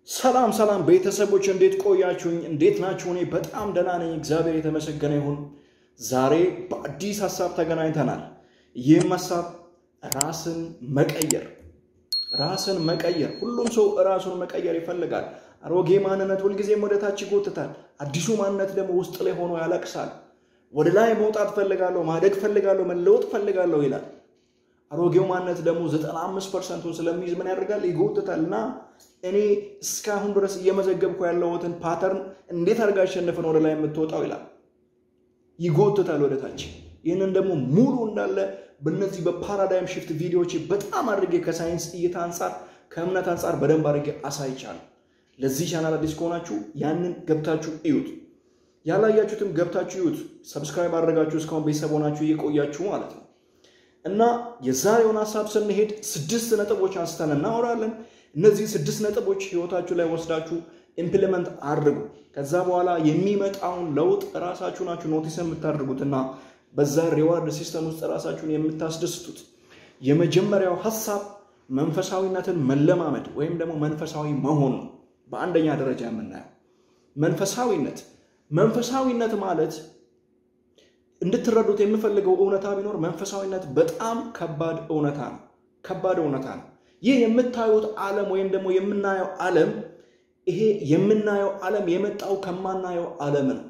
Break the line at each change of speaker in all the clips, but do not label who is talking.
ሰላም ሰላም ቤተሰቦች እንዴት ቆያችሁኝ? እንዴት ናችሁ? እኔ በጣም ደህና ነኝ፣ እግዚአብሔር የተመሰገነ ይሁን። ዛሬ በአዲስ ሀሳብ ተገናኝተናል። ይህም ሀሳብ ራስን መቀየር፣ ራስን መቀየር። ሁሉም ሰው ራሱን መቀየር ይፈልጋል። አሮጌ ማንነት ሁልጊዜም ወደ ታች ይጎትታል። አዲሱ ማንነት ደግሞ ውስጥ ላይ ሆኖ ያለቅሳል። ወደ ላይ መውጣት ፈልጋለሁ፣ ማደግ ፈልጋለሁ፣ መለወጥ ፈልጋለሁ ይላል። አሮጌው ማንነት ደግሞ 95 ፐርሰንቱን ስለሚይዝ ምን ያደርጋል? ይጎትታል። እና እኔ እስካሁን ድረስ እየመዘገብኩ ያለሁትን ፓተርን እንዴት አድርጋ አሸንፈን ወደ ላይ የምትወጣው ይላል። ይጎትታል ወደ ታች። ይህንን ደግሞ ሙሉ እንዳለ በእነዚህ በፓራዳይም ሽፍት ቪዲዮዎች በጣም አድርጌ ከሳይንስ እይታ አንጻር ከእምነት አንጻር በደንብ አድርጌ አሳይቻለሁ። ለዚህ ቻናል አዲስ ከሆናችሁ ያንን ገብታችሁ እዩት። ያላያችሁትም ገብታችሁ እዩት። ሰብስክራይብ አድርጋችሁ እስካሁን ቤተሰብ ሆናችሁ እየቆያችሁ ማለት ነው። እና የዛሬውን ሀሳብ ስንሄድ ስድስት ነጥቦች አንስተን እናወራለን። እነዚህ ስድስት ነጥቦች ህይወታችሁ ላይ ወስዳችሁ ኢምፕሊመንት አድርጉ። ከዛ በኋላ የሚመጣውን ለውጥ ራሳችሁ ናችሁ ኖቲስ የምታደርጉት እና በዛ ሪዋርድ ሲስተም ውስጥ ራሳችሁን የምታስደስቱት። የመጀመሪያው ሀሳብ መንፈሳዊነትን መለማመድ ወይም ደግሞ መንፈሳዊ መሆን ነው። በአንደኛ ደረጃ የምናየው መንፈሳዊነት መንፈሳዊነት ማለት እንድትረዱት የምፈልገው እውነታ ቢኖር መንፈሳዊነት በጣም ከባድ እውነታ ነው። ከባድ እውነታ ነው። ይህ የምታዩት ዓለም ወይም ደግሞ የምናየው ዓለም ይሄ የምናየው ዓለም የመጣው ከማናየው ዓለም ነው።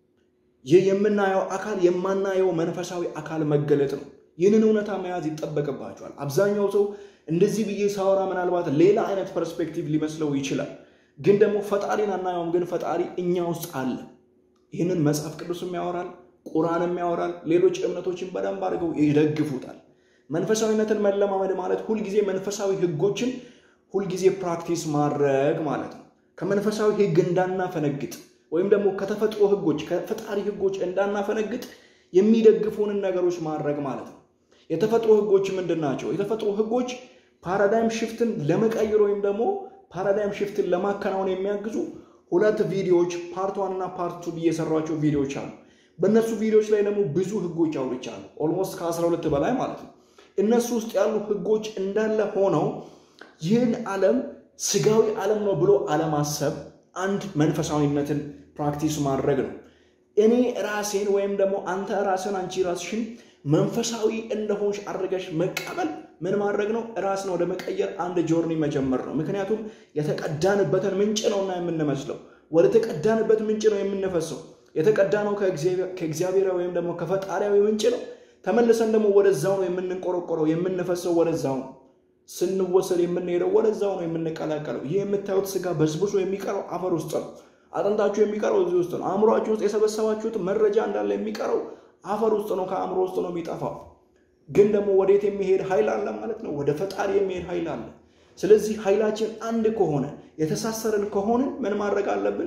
ይህ የምናየው አካል የማናየው መንፈሳዊ አካል መገለጥ ነው። ይህንን እውነታ መያዝ ይጠበቅባቸዋል። አብዛኛው ሰው እንደዚህ ብዬ ሳወራ ምናልባት ሌላ አይነት ፐርስፔክቲቭ ሊመስለው ይችላል። ግን ደግሞ ፈጣሪን አናየውም። ግን ፈጣሪ እኛ ውስጥ አለ። ይህንን መጽሐፍ ቅዱስም ያወራል፣ ቁርአንም ያወራል። ሌሎች እምነቶችን በደንብ አድርገው ይደግፉታል። መንፈሳዊነትን መለማመድ ማለት ሁልጊዜ መንፈሳዊ ህጎችን ሁልጊዜ ፕራክቲስ ማድረግ ማለት ነው። ከመንፈሳዊ ህግ እንዳናፈነግጥ ወይም ደግሞ ከተፈጥሮ ህጎች ከፈጣሪ ህጎች እንዳናፈነግጥ የሚደግፉንን ነገሮች ማድረግ ማለት ነው። የተፈጥሮ ህጎች ምንድን ናቸው? የተፈጥሮ ህጎች ፓራዳይም ሽፍትን ለመቀየር ወይም ደግሞ ፓራዳይም ሽፍትን ለማከናወን የሚያግዙ ሁለት ቪዲዮዎች ፓርት ዋን እና ፓርት ቱ ብዬ የሰሯቸው ቪዲዮዎች አሉ። በእነሱ ቪዲዮዎች ላይ ደግሞ ብዙ ህጎች አውርቻለሁ። ኦልሞስት ከ12 በላይ ማለት ነው። እነሱ ውስጥ ያሉ ህጎች እንዳለ ሆነው ይህን ዓለም ስጋዊ ዓለም ነው ብሎ አለማሰብ አንድ መንፈሳዊነትን ፕራክቲስ ማድረግ ነው። እኔ ራሴን ወይም ደግሞ አንተ ራስን አንቺ ራስሽን መንፈሳዊ እንደሆንሽ አድርገሽ መቀበል ምን ማድረግ ነው? ራስን ወደ መቀየር አንድ ጆርኒ መጀመር ነው። ምክንያቱም የተቀዳንበትን ምንጭ ነውና የምንመስለው ወደ ተቀዳንበት ምንጭ ነው የምንፈሰው። የተቀዳነው ከእግዚአብሔር ወይም ደግሞ ከፈጣሪያዊ ምንጭ ነው። ተመልሰን ደግሞ ወደዛው ነው የምንቆረቆረው፣ የምንፈሰው ወደዛው ነው። ስንወሰድ የምንሄደው ወደዛው ነው የምንቀላቀለው። ይህ የምታዩት ስጋ በስብሶ የሚቀረው አፈር ውስጥ ነው። አጥንታችሁ የሚቀረው እዚህ ውስጥ ነው። አእምሯችሁ ውስጥ የሰበሰባችሁት መረጃ እንዳለ የሚቀረው አፈር ውስጥ ነው፣ ከአእምሮ ውስጥ ነው የሚጠፋው። ግን ደግሞ ወዴት የሚሄድ ኃይል አለ ማለት ነው። ወደ ፈጣሪ የሚሄድ ኃይል አለ። ስለዚህ ኃይላችን አንድ ከሆነ የተሳሰርን ከሆንን ምን ማድረግ አለብን?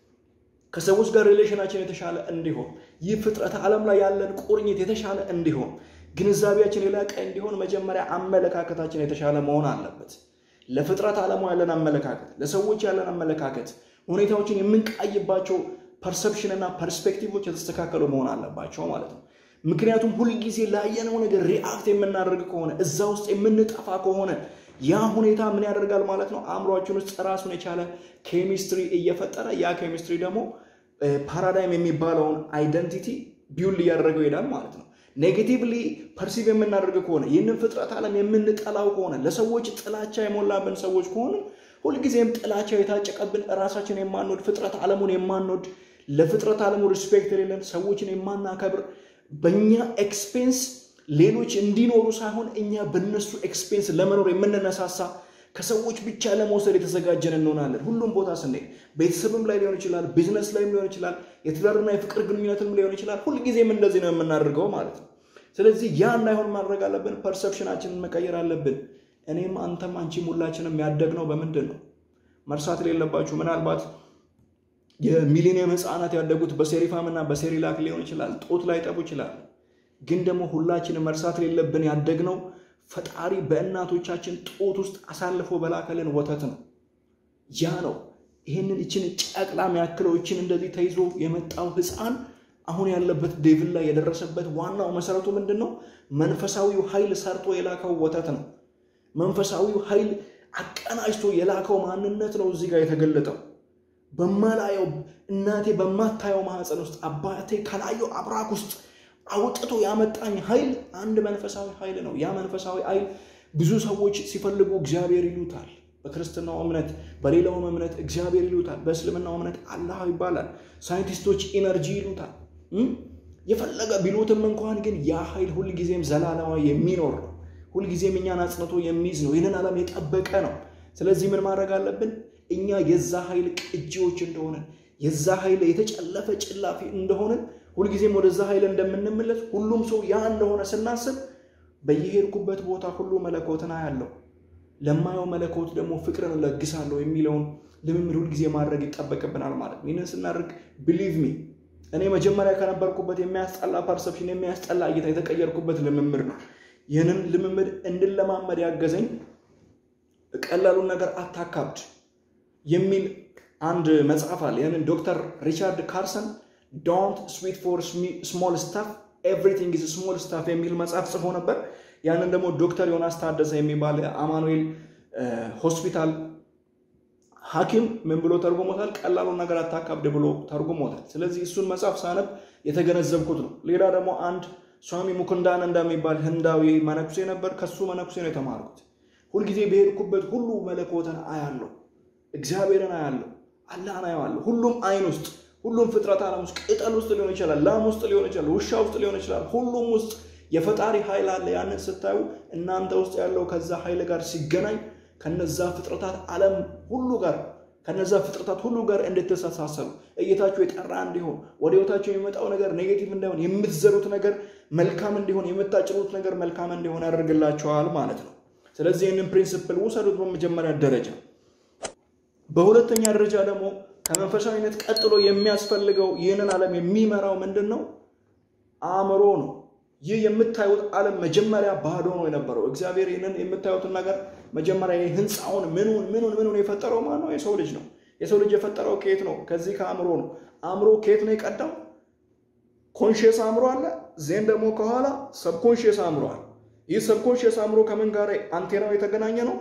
ከሰዎች ጋር ሪሌሽናችን የተሻለ እንዲሆን፣ ይህ ፍጥረት ዓለም ላይ ያለን ቁርኝት የተሻለ እንዲሆን፣ ግንዛቤያችን የላቀ እንዲሆን መጀመሪያ አመለካከታችን የተሻለ መሆን አለበት። ለፍጥረት ዓለሙ ያለን አመለካከት፣ ለሰዎች ያለን አመለካከት፣ ሁኔታዎችን የምንቃይባቸው ፐርሰፕሽን እና ፐርስፔክቲቮች የተስተካከሉ መሆን አለባቸው ማለት ነው። ምክንያቱም ሁልጊዜ ላየነው ነገር ሪአክት የምናደርግ ከሆነ እዛ ውስጥ የምንጠፋ ከሆነ ያ ሁኔታ ምን ያደርጋል ማለት ነው? አእምሯችን ውስጥ ራሱን የቻለ ኬሚስትሪ እየፈጠረ ያ ኬሚስትሪ ደግሞ ፓራዳይም የሚባለውን አይደንቲቲ ቢውል እያደረገው ይሄዳል ማለት ነው። ኔጌቲቭሊ ፐርሲቭ የምናደርግ ከሆነ ይህንን ፍጥረት ዓለም የምንጠላው ከሆነ ለሰዎች ጥላቻ የሞላብን ሰዎች ከሆነ ሁልጊዜም ጥላቻ የታጨቀብን ራሳችን የማንወድ ፍጥረት ዓለሙን የማንወድ ለፍጥረት ዓለሙ ሪስፔክት የሌለን ሰዎችን የማናከብር በእኛ ኤክስፔንስ ሌሎች እንዲኖሩ ሳይሆን እኛ በነሱ ኤክስፔንስ ለመኖር የምንነሳሳ ከሰዎች ብቻ ለመውሰድ የተዘጋጀን እንሆናለን። ሁሉም ቦታ ስንሄድ ቤተሰብም ላይ ሊሆን ይችላል፣ ቢዝነስ ላይም ሊሆን ይችላል፣ የትዳርና የፍቅር ግንኙነትም ሊሆን ይችላል። ሁልጊዜም እንደዚህ ነው የምናደርገው ማለት ነው። ስለዚህ ያ እንዳይሆን ማድረግ አለብን። ፐርሰፕሽናችንን መቀየር አለብን። እኔም አንተም አንቺም ሁላችንም ያደግነው በምንድን ነው? መርሳት የሌለባችሁ ምናልባት የሚሊኒየም ህፃናት ያደጉት በሴሪፋም እና በሴሪላክ ሊሆን ይችላል። ጦት ላይ ጠቡ ይችላል። ግን ደግሞ ሁላችንም መርሳት የሌለብን ያደግነው ፈጣሪ በእናቶቻችን ጦት ውስጥ አሳልፎ በላከልን ወተት ነው። ያ ነው ይህንን እችን ጨቅላ የሚያክለው እችን እንደዚህ ተይዞ የመጣው ህፃን አሁን ያለበት ዴቭል ላይ የደረሰበት ዋናው መሰረቱ ምንድን ነው? መንፈሳዊው ኃይል ሰርቶ የላከው ወተት ነው። መንፈሳዊው ኃይል አቀናጅቶ የላከው ማንነት ነው እዚህ ጋር የተገለጠው። በማላየው እናቴ በማታየው ማህፀን ውስጥ አባቴ ከላየው አብራክ ውስጥ አውጥቶ ያመጣኝ ኃይል አንድ መንፈሳዊ ኃይል ነው። ያ መንፈሳዊ ኃይል ብዙ ሰዎች ሲፈልጉ እግዚአብሔር ይሉታል። በክርስትናው እምነት፣ በሌላውም እምነት እግዚአብሔር ይሉታል። በእስልምናው እምነት አላህ ይባላል። ሳይንቲስቶች ኢነርጂ ይሉታል። የፈለገ ቢሉትም እንኳን ግን ያ ኃይል ሁልጊዜም ዘላለማዊ የሚኖር ነው። ሁልጊዜም እኛን አጽንቶ የሚይዝ ነው። ይህንን ዓለም የጠበቀ ነው። ስለዚህ ምን ማድረግ አለብን? እኛ የዛ ኃይል ቅጂዎች እንደሆነ የዛ ኃይል የተጨለፈ ጭላፊ እንደሆነ ሁልጊዜም ወደዛ ኃይል እንደምንመለስ ሁሉም ሰው ያ እንደሆነ ስናስብ በየሄድኩበት ቦታ ሁሉ መለኮትን አያለው፣ ለማየው መለኮት ደግሞ ፍቅርን እለግሳለሁ የሚለውን ልምምድ ሁልጊዜ ማድረግ ይጠበቅብናል ማለት ነው። ይህንን ስናደርግ ብሊቭ ሚ እኔ መጀመሪያ ከነበርኩበት የሚያስጠላ ፐርሰፕሽን የሚያስጠላ እይታ የተቀየርኩበት ልምምድ ነው። ይህንን ልምምድ እንድለማመድ ያገዘኝ ቀላሉን ነገር አታካብድ የሚል አንድ መጽሐፍ አለ። ይህንን ዶክተር ሪቻርድ ካርሰን ዶንት ስዊት ፎር ስሞል ስታፍ ኤቭሪቲንግ ኢዝ ስሞል ስታፍ የሚል መጽሐፍ ጽፎ ነበር። ያንን ደግሞ ዶክተር ዮናስ ታደሰ የሚባል አማኑኤል ሆስፒታል ሐኪም ምን ብሎ ተርጉሞታል? ቀላሉን ነገር አታካብድ ብሎ ተርጉሞታል። ስለዚህ እሱን መጽሐፍ ሳነብ የተገነዘብኩት ነው። ሌላ ደግሞ አንድ ስዋሚ ሙኩንዳን እንደሚባል ህንዳዊ መነኩሴ ነበር። ከሱ መነኩሴ ነው የተማርኩት። ሁልጊዜ በሄድኩበት ሁሉ መለኮትን አያለሁ፣ እግዚአብሔርን አያለሁ፣ አላህን አየዋለሁ። ሁሉም አይን ውስጥ ሁሉም ፍጥረት ዓለም ውስጥ ቅጠል ውስጥ ሊሆን ይችላል፣ ላም ውስጥ ሊሆን ይችላል፣ ውሻ ውስጥ ሊሆን ይችላል። ሁሉም ውስጥ የፈጣሪ ኃይል አለ። ያንን ስታዩ እናንተ ውስጥ ያለው ከዛ ኃይል ጋር ሲገናኝ ከነዛ ፍጥረታት ዓለም ሁሉ ጋር ከነዛ ፍጥረታት ሁሉ ጋር እንድትተሳሰሩ እይታችሁ የጠራ እንዲሆን ወደ ህይወታችሁ የሚመጣው ነገር ኔጌቲቭ እንዳይሆን የምትዘሩት ነገር መልካም እንዲሆን የምታጭሩት ነገር መልካም እንዲሆን ያደርግላቸዋል ማለት ነው። ስለዚህ ይህንን ፕሪንስፕል ውሰዱት በመጀመሪያ ደረጃ። በሁለተኛ ደረጃ ደግሞ ከመንፈሳዊነት ቀጥሎ የሚያስፈልገው ይህንን ዓለም የሚመራው ምንድን ነው? አእምሮ ነው። ይህ የምታዩት ዓለም መጀመሪያ ባዶ ነው የነበረው። እግዚአብሔር ይህንን የምታዩትን ነገር መጀመሪያ ህንፃውን ምኑን ምኑን ምኑን የፈጠረው ማን ነው? የሰው ልጅ ነው። የሰው ልጅ የፈጠረው ከየት ነው? ከዚህ ከአእምሮ ነው። አእምሮ ከየት ነው የቀዳው? ኮንሽየስ አእምሮ አለ። ዜን ደግሞ ከኋላ ሰብኮንሽየስ አእምሮ አለ። ይህ ሰብኮንሽየስ አእምሮ ከምን ጋር አንቴናው የተገናኘ ነው?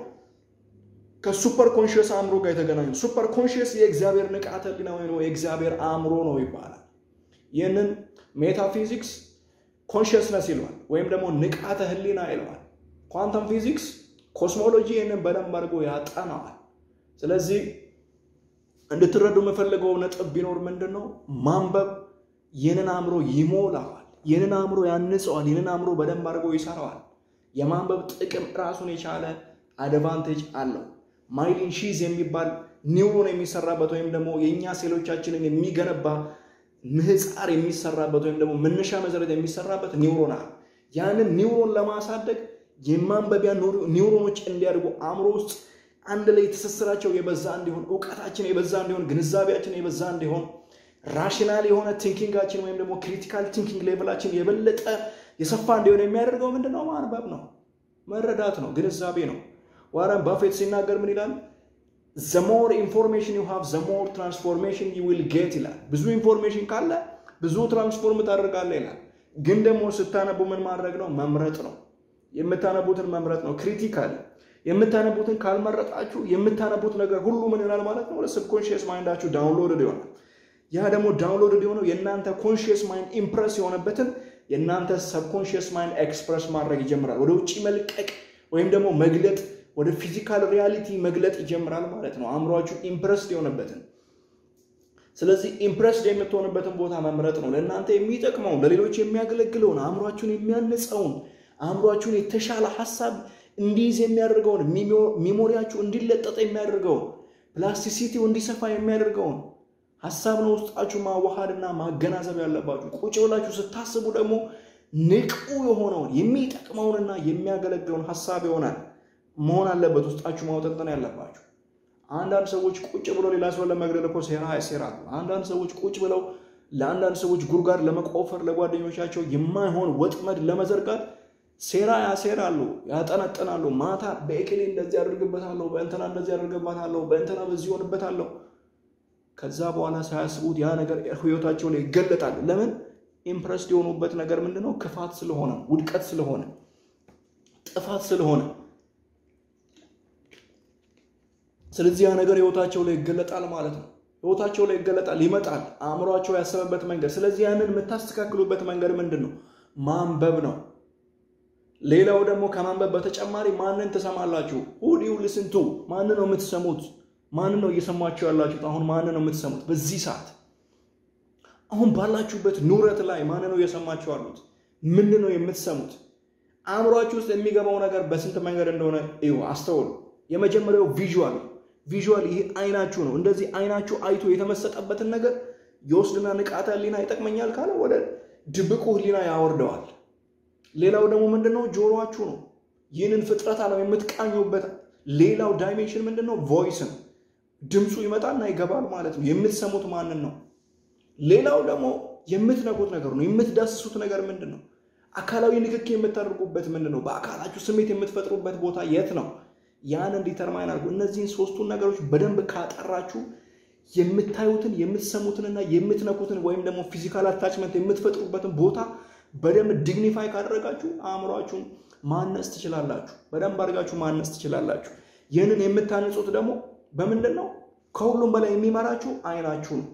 ከሱፐር ኮንሽየስ አእምሮ ጋር የተገናኘ ነው። ሱፐር ኮንሽየስ የእግዚአብሔር ንቃተ ህሊና ወይ የእግዚአብሔር አእምሮ ነው ይባላል። ይህንን ሜታፊዚክስ ኮንሽየስነስ ይለዋል፣ ወይም ደግሞ ንቃተ ህሊና ይለዋል። ኳንተም ፊዚክስ ኮስሞሎጂ ይህንን በደንብ አድርጎ ያጠናዋል። ስለዚህ እንድትረዱ የምፈልገው ነጥብ ቢኖር ምንድን ነው? ማንበብ ይህንን አእምሮ ይሞላዋል፣ ይህንን አእምሮ ያንጸዋል፣ ይህንን አእምሮ በደንብ አድርጎ ይሰራዋል። የማንበብ ጥቅም ራሱን የቻለ አድቫንቴጅ አለው። ማይሊን ሺዝ የሚባል ኒውሮን የሚሰራበት ወይም ደግሞ የእኛ ሴሎቻችንን የሚገነባ ምህፃር የሚሰራበት ወይም ደግሞ መነሻ መሰረት የሚሰራበት ኒውሮን አለ። ያንን ኒውሮን ለማሳደግ የማንበቢያ ኒውሮኖች እንዲያድጉ አእምሮ ውስጥ አንድ ላይ ትስስራቸው የበዛ እንዲሆን፣ እውቀታችን የበዛ እንዲሆን፣ ግንዛቤያችን የበዛ እንዲሆን፣ ራሽናል የሆነ ቲንኪንጋችን ወይም ደግሞ ክሪቲካል ቲንኪንግ ሌቭላችን የበለጠ የሰፋ እንዲሆን የሚያደርገው ምንድነው? ማንበብ ነው፣ መረዳት ነው፣ ግንዛቤ ነው። ዋረን ባፌት ሲናገር ምን ይላል? ዘሞር ኢንፎርሜሽን ዩ ሃቭ ዘሞር ትራንስፎርሜሽን ዩ ዊል ጌት ይላል። ብዙ ኢንፎርሜሽን ካለ ብዙ ትራንስፎርም ታደርጋለህ ይላል። ግን ደግሞ ስታነቡ ምን ማድረግ ነው? መምረጥ ነው። የምታነቡትን መምረጥ ነው። ክሪቲካል የምታነቡትን ካልመረጣችሁ የምታነቡት ነገር ሁሉ ምን ይሆናል ማለት ነው? ወደ ሰብኮንሽየስ ማይንዳችሁ ዳውንሎድድ ይሆናል። ያ ደግሞ ዳውንሎድድ የሆነው የእናንተ ኮንሽየስ ማይንድ ኢምፕረስ የሆነበትን የእናንተ ሰብኮንሽየስ ማይንድ ኤክስፕረስ ማድረግ ይጀምራል። ወደ ውጭ መልቀቅ ወይም ደግሞ መግለጥ ወደ ፊዚካል ሪያሊቲ መግለጥ ይጀምራል ማለት ነው። አእምሯችሁ ኢምፕረስድ የሆነበትን ስለዚህ ኢምፕረስድ የምትሆንበትን ቦታ መምረጥ ነው። ለእናንተ የሚጠቅመውን ለሌሎች የሚያገለግለውን አእምሯችሁን የሚያንጸውን አእምሯችሁን የተሻለ ሀሳብ እንዲይዝ የሚያደርገውን ሚሞሪያችሁ እንዲለጠጠ የሚያደርገውን ፕላስቲሲቲው እንዲሰፋ የሚያደርገውን ሀሳብ ነው ውስጣችሁ ማዋሃድና ማገናዘብ ያለባችሁ። ቁጭ ብላችሁ ስታስቡ ደግሞ ንቁ የሆነውን የሚጠቅመውንና የሚያገለግለውን ሀሳብ ይሆናል መሆን አለበት ውስጣችሁ ማውጠንጠን ያለባችሁ። አንዳንድ ሰዎች ቁጭ ብለው ሌላ ሰው ለመግደል እኮ ሴራ ያሴራሉ። አንዳንድ ሰዎች ቁጭ ብለው ለአንዳንድ ሰዎች ጉድጓድ ለመቆፈር ለጓደኞቻቸው የማይሆን ወጥመድ ለመዘርጋት ሴራ ያሴራሉ፣ ያጠነጥናሉ። ማታ በኤክሌ እንደዚህ ያደርግበታለሁ፣ በእንትና እንደዚህ ያደርግበታለሁ፣ በእንትና በዚህ ይሆንበታለሁ። ከዛ በኋላ ሳያስቡት ያ ነገር ህይወታቸው ላይ ይገለጣል። ለምን? ኢምፕረስድ የሆኑበት ነገር ምንድነው? ክፋት ስለሆነ፣ ውድቀት ስለሆነ፣ ጥፋት ስለሆነ ስለዚህ ያ ነገር ህይወታቸው ላይ ይገለጣል ማለት ነው። ህይወታቸው ላይ ይገለጣል፣ ይመጣል፣ አእምሯቸው ያሰበበት መንገድ። ስለዚህ ያንን የምታስተካክሉበት መንገድ ምንድን ነው? ማንበብ ነው። ሌላው ደግሞ ከማንበብ በተጨማሪ ማንን ትሰማላችሁ? ሁዲው ልስንቱ ማንን ነው የምትሰሙት? ማንን ነው እየሰማችሁ ያላችሁት? አሁን ማንን ነው የምትሰሙት? በዚህ ሰዓት አሁን ባላችሁበት ኑረት ላይ ማንን ነው እየሰማችሁ ያሉት? ምንድን ነው የምትሰሙት? አእምሯችሁ ውስጥ የሚገባው ነገር በስንት መንገድ እንደሆነ እዩ፣ አስተውሉ። የመጀመሪያው ቪዥዋል ቪዥዋል፣ ይሄ አይናችሁ ነው። እንደዚህ አይናችሁ አይቶ የተመሰጠበትን ነገር የወስድና ንቃተ ህሊና ይጠቅመኛል ካለ ወደ ድብቁ ህሊና ያወርደዋል። ሌላው ደግሞ ምንድነው? ጆሮአችሁ ነው። ይህንን ፍጥረት አለም የምትቃኙበት ሌላው ዳይሜንሽን ምንድን ነው? ቮይስ ነው። ድምፁ ይመጣና ይገባል ማለት ነው። የምትሰሙት ማንን ነው? ሌላው ደግሞ የምትነኩት ነገር ነው። የምትዳስሱት ነገር ምንድን ነው? አካላዊ ንክኪ የምታደርጉበት ምንድን ነው? በአካላችሁ ስሜት የምትፈጥሩበት ቦታ የት ነው? ያንን ዲተርማይን አድርጉ። እነዚህን ሶስቱን ነገሮች በደንብ ካጠራችሁ የምታዩትን የምትሰሙትንና የምትነኩትን ወይም ደግሞ ፊዚካል አታችመንት የምትፈጥሩበትን ቦታ በደንብ ዲግኒፋይ ካደረጋችሁ አእምሯችሁን ማነጽ ትችላላችሁ። በደንብ አድርጋችሁ ማነጽ ትችላላችሁ። ይህንን የምታነጹት ደግሞ በምንድን ነው? ከሁሉም በላይ የሚመራችሁ አይናችሁ ነው።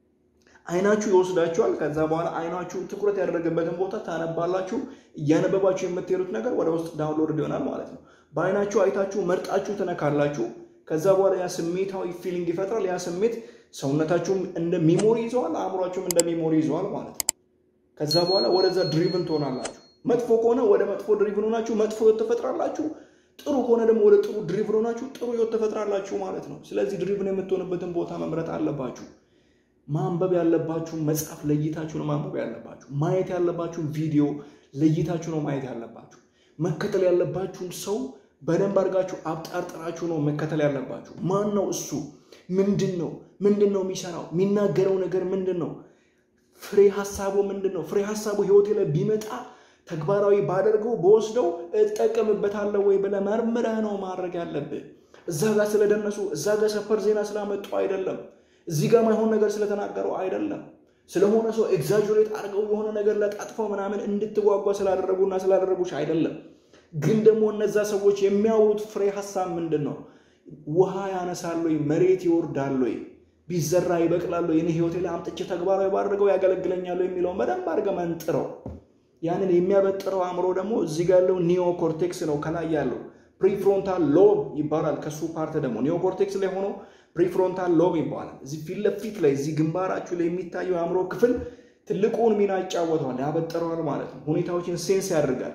አይናችሁ ይወስዳችኋል። ከዛ በኋላ አይናችሁን ትኩረት ያደረገበትን ቦታ ታነባላችሁ። እያነበባችሁ የምትሄዱት ነገር ወደ ውስጥ ዳውንሎድ ይሆናል ማለት ነው። በአይናችሁ አይታችሁ መርጣችሁ ትነካላችሁ። ከዛ በኋላ ያ ስሜታዊ ፊሊንግ ይፈጥራል። ያ ስሜት ሰውነታችሁም እንደ ሚሞሪ ይዘዋል፣ አእምሯችሁም እንደ ሚሞሪ ይዘዋል ማለት ነው። ከዛ በኋላ ወደዛ ድሪቭን ትሆናላችሁ። መጥፎ ከሆነ ወደ መጥፎ ድሪቭን ሆናችሁ መጥፎ ህይወት ትፈጥራላችሁ። ጥሩ ከሆነ ደግሞ ወደ ጥሩ ድሪቭን ሆናችሁ ጥሩ ህይወት ትፈጥራላችሁ ማለት ነው። ስለዚህ ድሪቭን የምትሆንበትን ቦታ መምረጥ አለባችሁ። ማንበብ ያለባችሁ መጽሐፍ ለይታችሁ ነው ማንበብ ያለባችሁ። ማየት ያለባችሁን ቪዲዮ ለይታችሁ ነው ማየት ያለባችሁ። መከተል ያለባችሁን ሰው በደንብ አድርጋችሁ አብጣርጥራችሁ ነው መከተል ያለባችሁ። ማን ነው እሱ? ምንድን ነው ምንድን ነው የሚሰራው? የሚናገረው ነገር ምንድን ነው? ፍሬ ሀሳቡ ምንድን ነው? ፍሬ ሀሳቡ ህይወቴ ላይ ቢመጣ ተግባራዊ ባደርገው በወስደው እጠቀምበታለሁ ወይ ብለህ መርምረህ ነው ማድረግ ያለብህ። እዛ ጋር ስለደነሱ እዛ ጋር ሰፈር ዜና ስላመጡ አይደለም። እዚህ ጋር ማይሆን ነገር ስለተናገረው አይደለም። ስለሆነ ሰው ኤግዛጁሬት አድርገው የሆነ ነገር ለጣጥፈው ምናምን እንድትጓጓ ስላደረጉና ስላደረጉች አይደለም። ግን ደግሞ እነዛ ሰዎች የሚያወሩት ፍሬ ሀሳብ ምንድን ነው? ውሃ ያነሳሉ፣ መሬት ይወርዳሉ፣ ቢዘራ ይበቅላሉ፣ የኔ ህይወቴ ላይ አምጥቼ ተግባራዊ ባድርገው ያገለግለኛሉ የሚለውን በደንብ አድርገህ መንጥረው። ያንን የሚያበጥረው አእምሮ ደግሞ እዚህ ጋር ያለው ኒዮ ኮርቴክስ ነው። ከላይ ያለው ፕሪፍሮንታል ሎብ ይባላል። ከሱ ፓርት ደግሞ ኒዮ ኮርቴክስ ላይ ሆኖ ፕሪፍሮንታል ሎብ ይባላል። እዚህ ፊት ለፊት ላይ እዚህ ግንባራችሁ ላይ የሚታየው የአእምሮ ክፍል ትልቁን ሚና ይጫወተዋል፣ ያበጥረዋል ማለት ነው። ሁኔታዎችን ሴንስ ያደርጋል።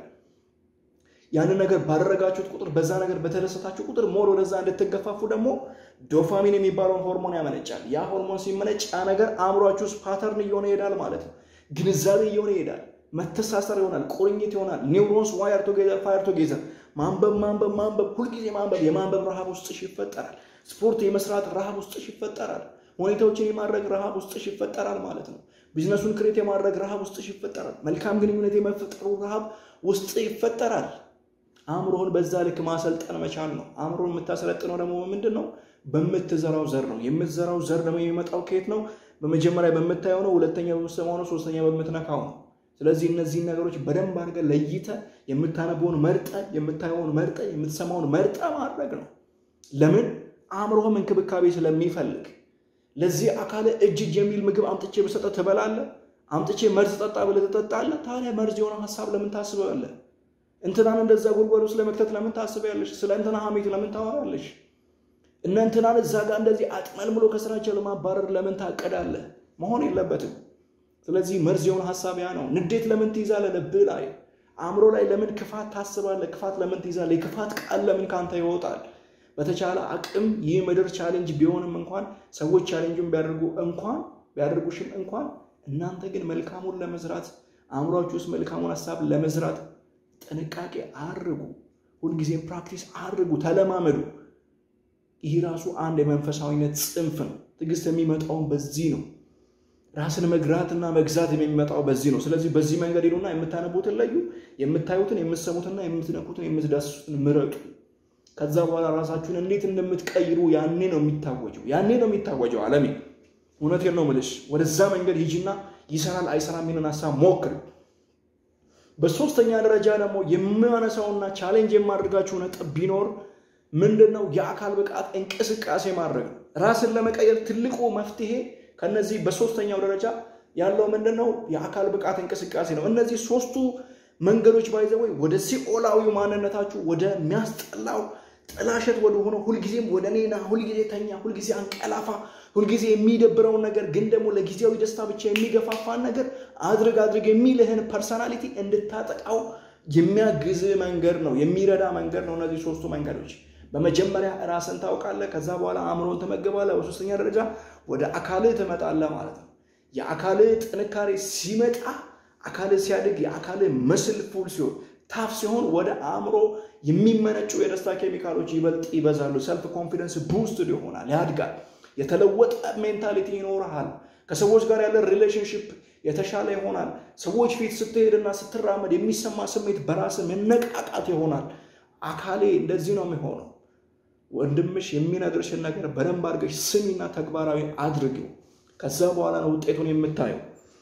ያንን ነገር ባደረጋችሁት ቁጥር በዛ ነገር በተደሰታችሁ ቁጥር ሞር ወደዛ እንድትገፋፉ ደግሞ ዶፓሚን የሚባለውን ሆርሞን ያመነጫል። ያ ሆርሞን ሲመነጭ ያ ነገር አእምሯችሁ ውስጥ ፓተርን እየሆነ ይሄዳል ማለት ነው። ግንዛቤ እየሆነ ይሄዳል። መተሳሰር ይሆናል። ቁርኝት ይሆናል። ኒውሮንስ ዋየር ቱጌዘር ፋየር ቱጌዘር። ማንበብ ማንበብ ማንበብ፣ ሁልጊዜ ማንበብ። የማንበብ ረሃብ ውስጥሽ ይፈጠራል። ስፖርት የመስራት ረሃብ ውስጥሽ ይፈጠራል። ሁኔታዎችን የማድረግ ረሃብ ውስጥሽ ይፈጠራል ማለት ነው። ቢዝነሱን ክሬት የማድረግ ረሃብ ውስጥሽ ይፈጠራል። መልካም ግንኙነት የመፈጠሩ ረሃብ ውስጥ ይፈጠራል። አእምሮህን በዛ ልክ ማሰልጠን መቻል ነው። አእምሮን የምታሰለጥነው ደግሞ ምንድን ነው? በምትዘራው ዘር ነው። የምትዘራው ዘር ደግሞ የሚመጣው ከየት ነው? በመጀመሪያ በምታየው ነው። ሁለተኛ በምትሰማው ነው። ሶስተኛ በምትነካው ነው። ስለዚህ እነዚህን ነገሮች በደንብ አድርገህ ለይተህ የምታነበውን መርጠ፣ የምታየውን መርጠ፣ የምትሰማውን መርጠ ማድረግ ነው። ለምን? አእምሮህም እንክብካቤ ስለሚፈልግ። ለዚህ አካል እጅ እጅ የሚል ምግብ አምጥቼ ብሰጠህ ትበላለህ? አምጥቼ መርዝ ጠጣ ብለህ ትጠጣለህ? ታዲያ መርዝ የሆነ ሀሳብ ለምን ታስበዋለህ? እንትናን እንደዛ ጉድጓድ ውስጥ ለመክተት ለምን ታስቢያለሽ? ስለ እንትና ሀሜት ለምን ታወራለሽ? እነ እንትናን እዛ ጋር እንደዚህ አጥመልምሎ ከስራቸው ለማባረር ለምን ታቀዳለህ? መሆን የለበትም። ስለዚህ መርዝ የሆነ ሀሳብ ያ ነው። ንዴት ለምን ትይዛለህ? ልብህ ላይ አእምሮ ላይ ለምን ክፋት ታስባለህ? ክፋት ለምን ትይዛለህ? የክፋት ቃል ለምን ካንተ ይወጣል? በተቻለ አቅም ይህ ምድር ቻሌንጅ ቢሆንም እንኳን ሰዎች ቻሌንጁን ቢያደርጉ እንኳን ቢያደርጉሽም እንኳን እናንተ ግን መልካሙን ለመዝራት አእምሯችሁ ውስጥ መልካሙን ሀሳብ ለመዝራት ጥንቃቄ አድርጉ። ሁልጊዜም ፕራክቲስ አድርጉ፣ ተለማመዱ። ይህ ራሱ አንድ የመንፈሳዊነት ጽንፍ ነው። ትዕግስት የሚመጣውን በዚህ ነው። ራስን መግራትና መግዛት የሚመጣው በዚህ ነው። ስለዚህ በዚህ መንገድ ሄዱና የምታነቡትን ለዩ፣ የምታዩትን፣ የምትሰሙትና የምትነኩትን፣ የምትዳስሱትን ምረጡ። ከዛ በኋላ ራሳችሁን እንዴት እንደምትቀይሩ ያኔ ነው የሚታወጀው። ያኔ ነው የሚታወጀው። አለሜ እውነቴን ነው የምልሽ። ወደዛ መንገድ ሂጂና ይሰራል አይሰራም የሚልን ሀሳብ ሞክር። በሶስተኛ ደረጃ ደግሞ የማነሳውና ቻሌንጅ የማድረጋችሁ ነጥብ ቢኖር ምንድን ነው? የአካል ብቃት እንቅስቃሴ ማድረግ ነው። ራስን ለመቀየር ትልቁ መፍትሄ ከነዚህ በሶስተኛው ደረጃ ያለው ምንድን ነው? የአካል ብቃት እንቅስቃሴ ነው። እነዚህ ሶስቱ መንገዶች ባይዘወይ ወደ ሲኦላዊ ማንነታችሁ ወደሚያስጠላው ጥላሸት ወደ ሆነ ሁልጊዜም ወደ እኔና ሁልጊዜ ተኛ፣ ሁልጊዜ አንቀላፋ፣ ሁልጊዜ የሚደብረውን ነገር ግን ደግሞ ለጊዜያዊ ደስታ ብቻ የሚገፋፋን ነገር አድርግ አድርግ የሚልህን ፐርሰናሊቲ እንድታጠቃው የሚያግዝ መንገድ ነው፣ የሚረዳ መንገድ ነው። እነዚህ ሶስቱ መንገዶች በመጀመሪያ ራስን ታውቃለህ። ከዛ በኋላ አእምሮን ትመገባለህ። በሶስተኛ ደረጃ ወደ አካልህ ትመጣለህ ማለት ነው። የአካልህ ጥንካሬ ሲመጣ አካልህ ሲያድግ የአካልህ መስል ፉል ሲሆን ታፍ ሲሆን ወደ አእምሮ የሚመነጩ የደስታ ኬሚካሎች ይበልጥ ይበዛሉ። ሰልፍ ኮንፊደንስ ቡስት ይሆናል፣ ያድጋል። የተለወጠ ሜንታሊቲ ይኖርሃል። ከሰዎች ጋር ያለ ሪሌሽንሽፕ የተሻለ ይሆናል። ሰዎች ፊት ስትሄድና ስትራመድ የሚሰማ ስሜት በራስ መነቃቃት ይሆናል። አካሌ እንደዚህ ነው የሚሆነው። ወንድምሽ የሚነግርሽን ነገር በደንብ አድርገሽ ስሚና ተግባራዊ አድርጊው። ከዛ በኋላ ነው ውጤቱን የምታየው።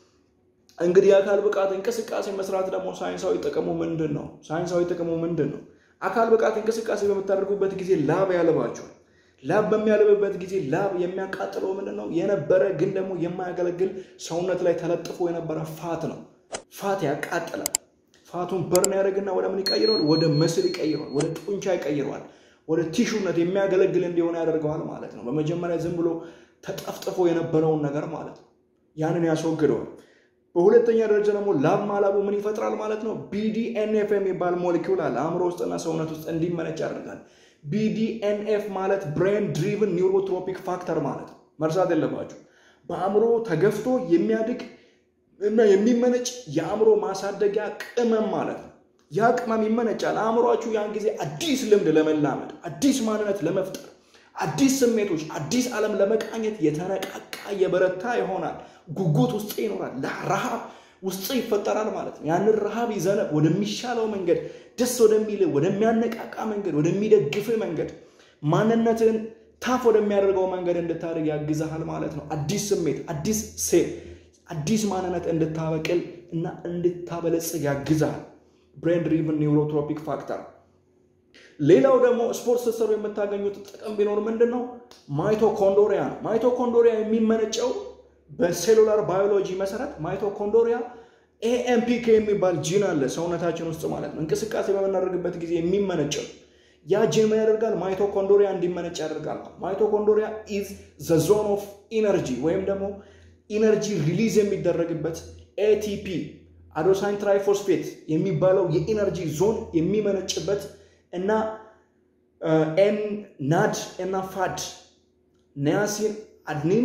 እንግዲህ የአካል ብቃት እንቅስቃሴ መስራት ደግሞ ሳይንሳዊ ጥቅሙ ምንድን ነው? ሳይንሳዊ ጥቅሙ ምንድን ነው? አካል ብቃት እንቅስቃሴ በምታደርጉበት ጊዜ ላብ ያልባችኋል። ላብ በሚያልብበት ጊዜ ላብ የሚያቃጥለው ምንድን ነው? የነበረ ግን ደግሞ የማያገለግል ሰውነት ላይ ተለጥፎ የነበረ ፋት ነው። ፋት ያቃጥላል። ፋቱን በርን ያደርግና ወደ ምን ይቀይረዋል? ወደ መስል ይቀይረዋል። ወደ ጡንቻ ይቀይረዋል። ወደ ቲሹነት የሚያገለግል እንዲሆን ያደርገዋል ማለት ነው። በመጀመሪያ ዝም ብሎ ተጠፍጥፎ የነበረውን ነገር ማለት ነው። ያንን ያስወግደዋል። በሁለተኛ ደረጃ ደግሞ ላብ ማላቡ ምን ይፈጥራል ማለት ነው? ቢዲኤንኤፍ የሚባል ሞሊኪውል አለ አእምሮ ውስጥና ሰውነት ውስጥ እንዲመነጭ ያደርጋል። ቢዲኤንኤፍ ማለት ብሬን ድሪቭን ኒውሮትሮፒክ ፋክተር ማለት ነው። መርሳት የለባችሁ። በአእምሮ ተገፍቶ የሚያድግ እና የሚመነጭ የአእምሮ ማሳደጊያ ቅመም ማለት ነው። ያ ቅመም ይመነጫል። አእምሯችሁ ያን ጊዜ አዲስ ልምድ ለመላመድ፣ አዲስ ማንነት ለመፍጠር፣ አዲስ ስሜቶች፣ አዲስ ዓለም ለመቃኘት የተነቃቃ የበረታ ይሆናል። ጉጉት ውስጥ ይኖራል። ረሃብ ውስጥ ይፈጠራል ማለት ነው። ያንን ረሃብ ይዘነ ወደሚሻለው መንገድ፣ ደስ ወደሚል ወደሚያነቃቃ መንገድ፣ ወደሚደግፍ መንገድ፣ ማንነትን ታፍ ወደሚያደርገው መንገድ እንድታደርግ ያግዛሃል ማለት ነው። አዲስ ስሜት፣ አዲስ ሴት፣ አዲስ ማንነት እንድታበቅል እና እንድታበለጽግ ያግዛሃል። ብሬን ድሪቭን ኒውሮትሮፒክ ፋክተር። ሌላው ደግሞ ስፖርት ስትሰሩ የምታገኙት ጥቅም ቢኖር ምንድን ነው? ማይቶኮንዶሪያ ነው። ማይቶኮንዶሪያ የሚመነጨው በሴሉላር ባዮሎጂ መሰረት ማይቶኮንዶሪያ ኤኤምፒኬ የሚባል ጂን አለ ሰውነታችን ውስጥ ማለት ነው። እንቅስቃሴ በምናደርግበት ጊዜ የሚመነጨው ያ ጂን ምን ያደርጋል? ማይቶኮንዶሪያ እንዲመነጭ ያደርጋል። ማይቶኮንዶሪያ ኢዝ ዘ ዞን ኦፍ ኢነርጂ ወይም ደግሞ ኢነርጂ ሪሊዝ የሚደረግበት ኤቲፒ አዶሳይን ትራይፎስፌት የሚባለው የኢነርጂ ዞን የሚመነጭበት እና ኤን ናድ እና ፋድ ኒያሲን አድኒን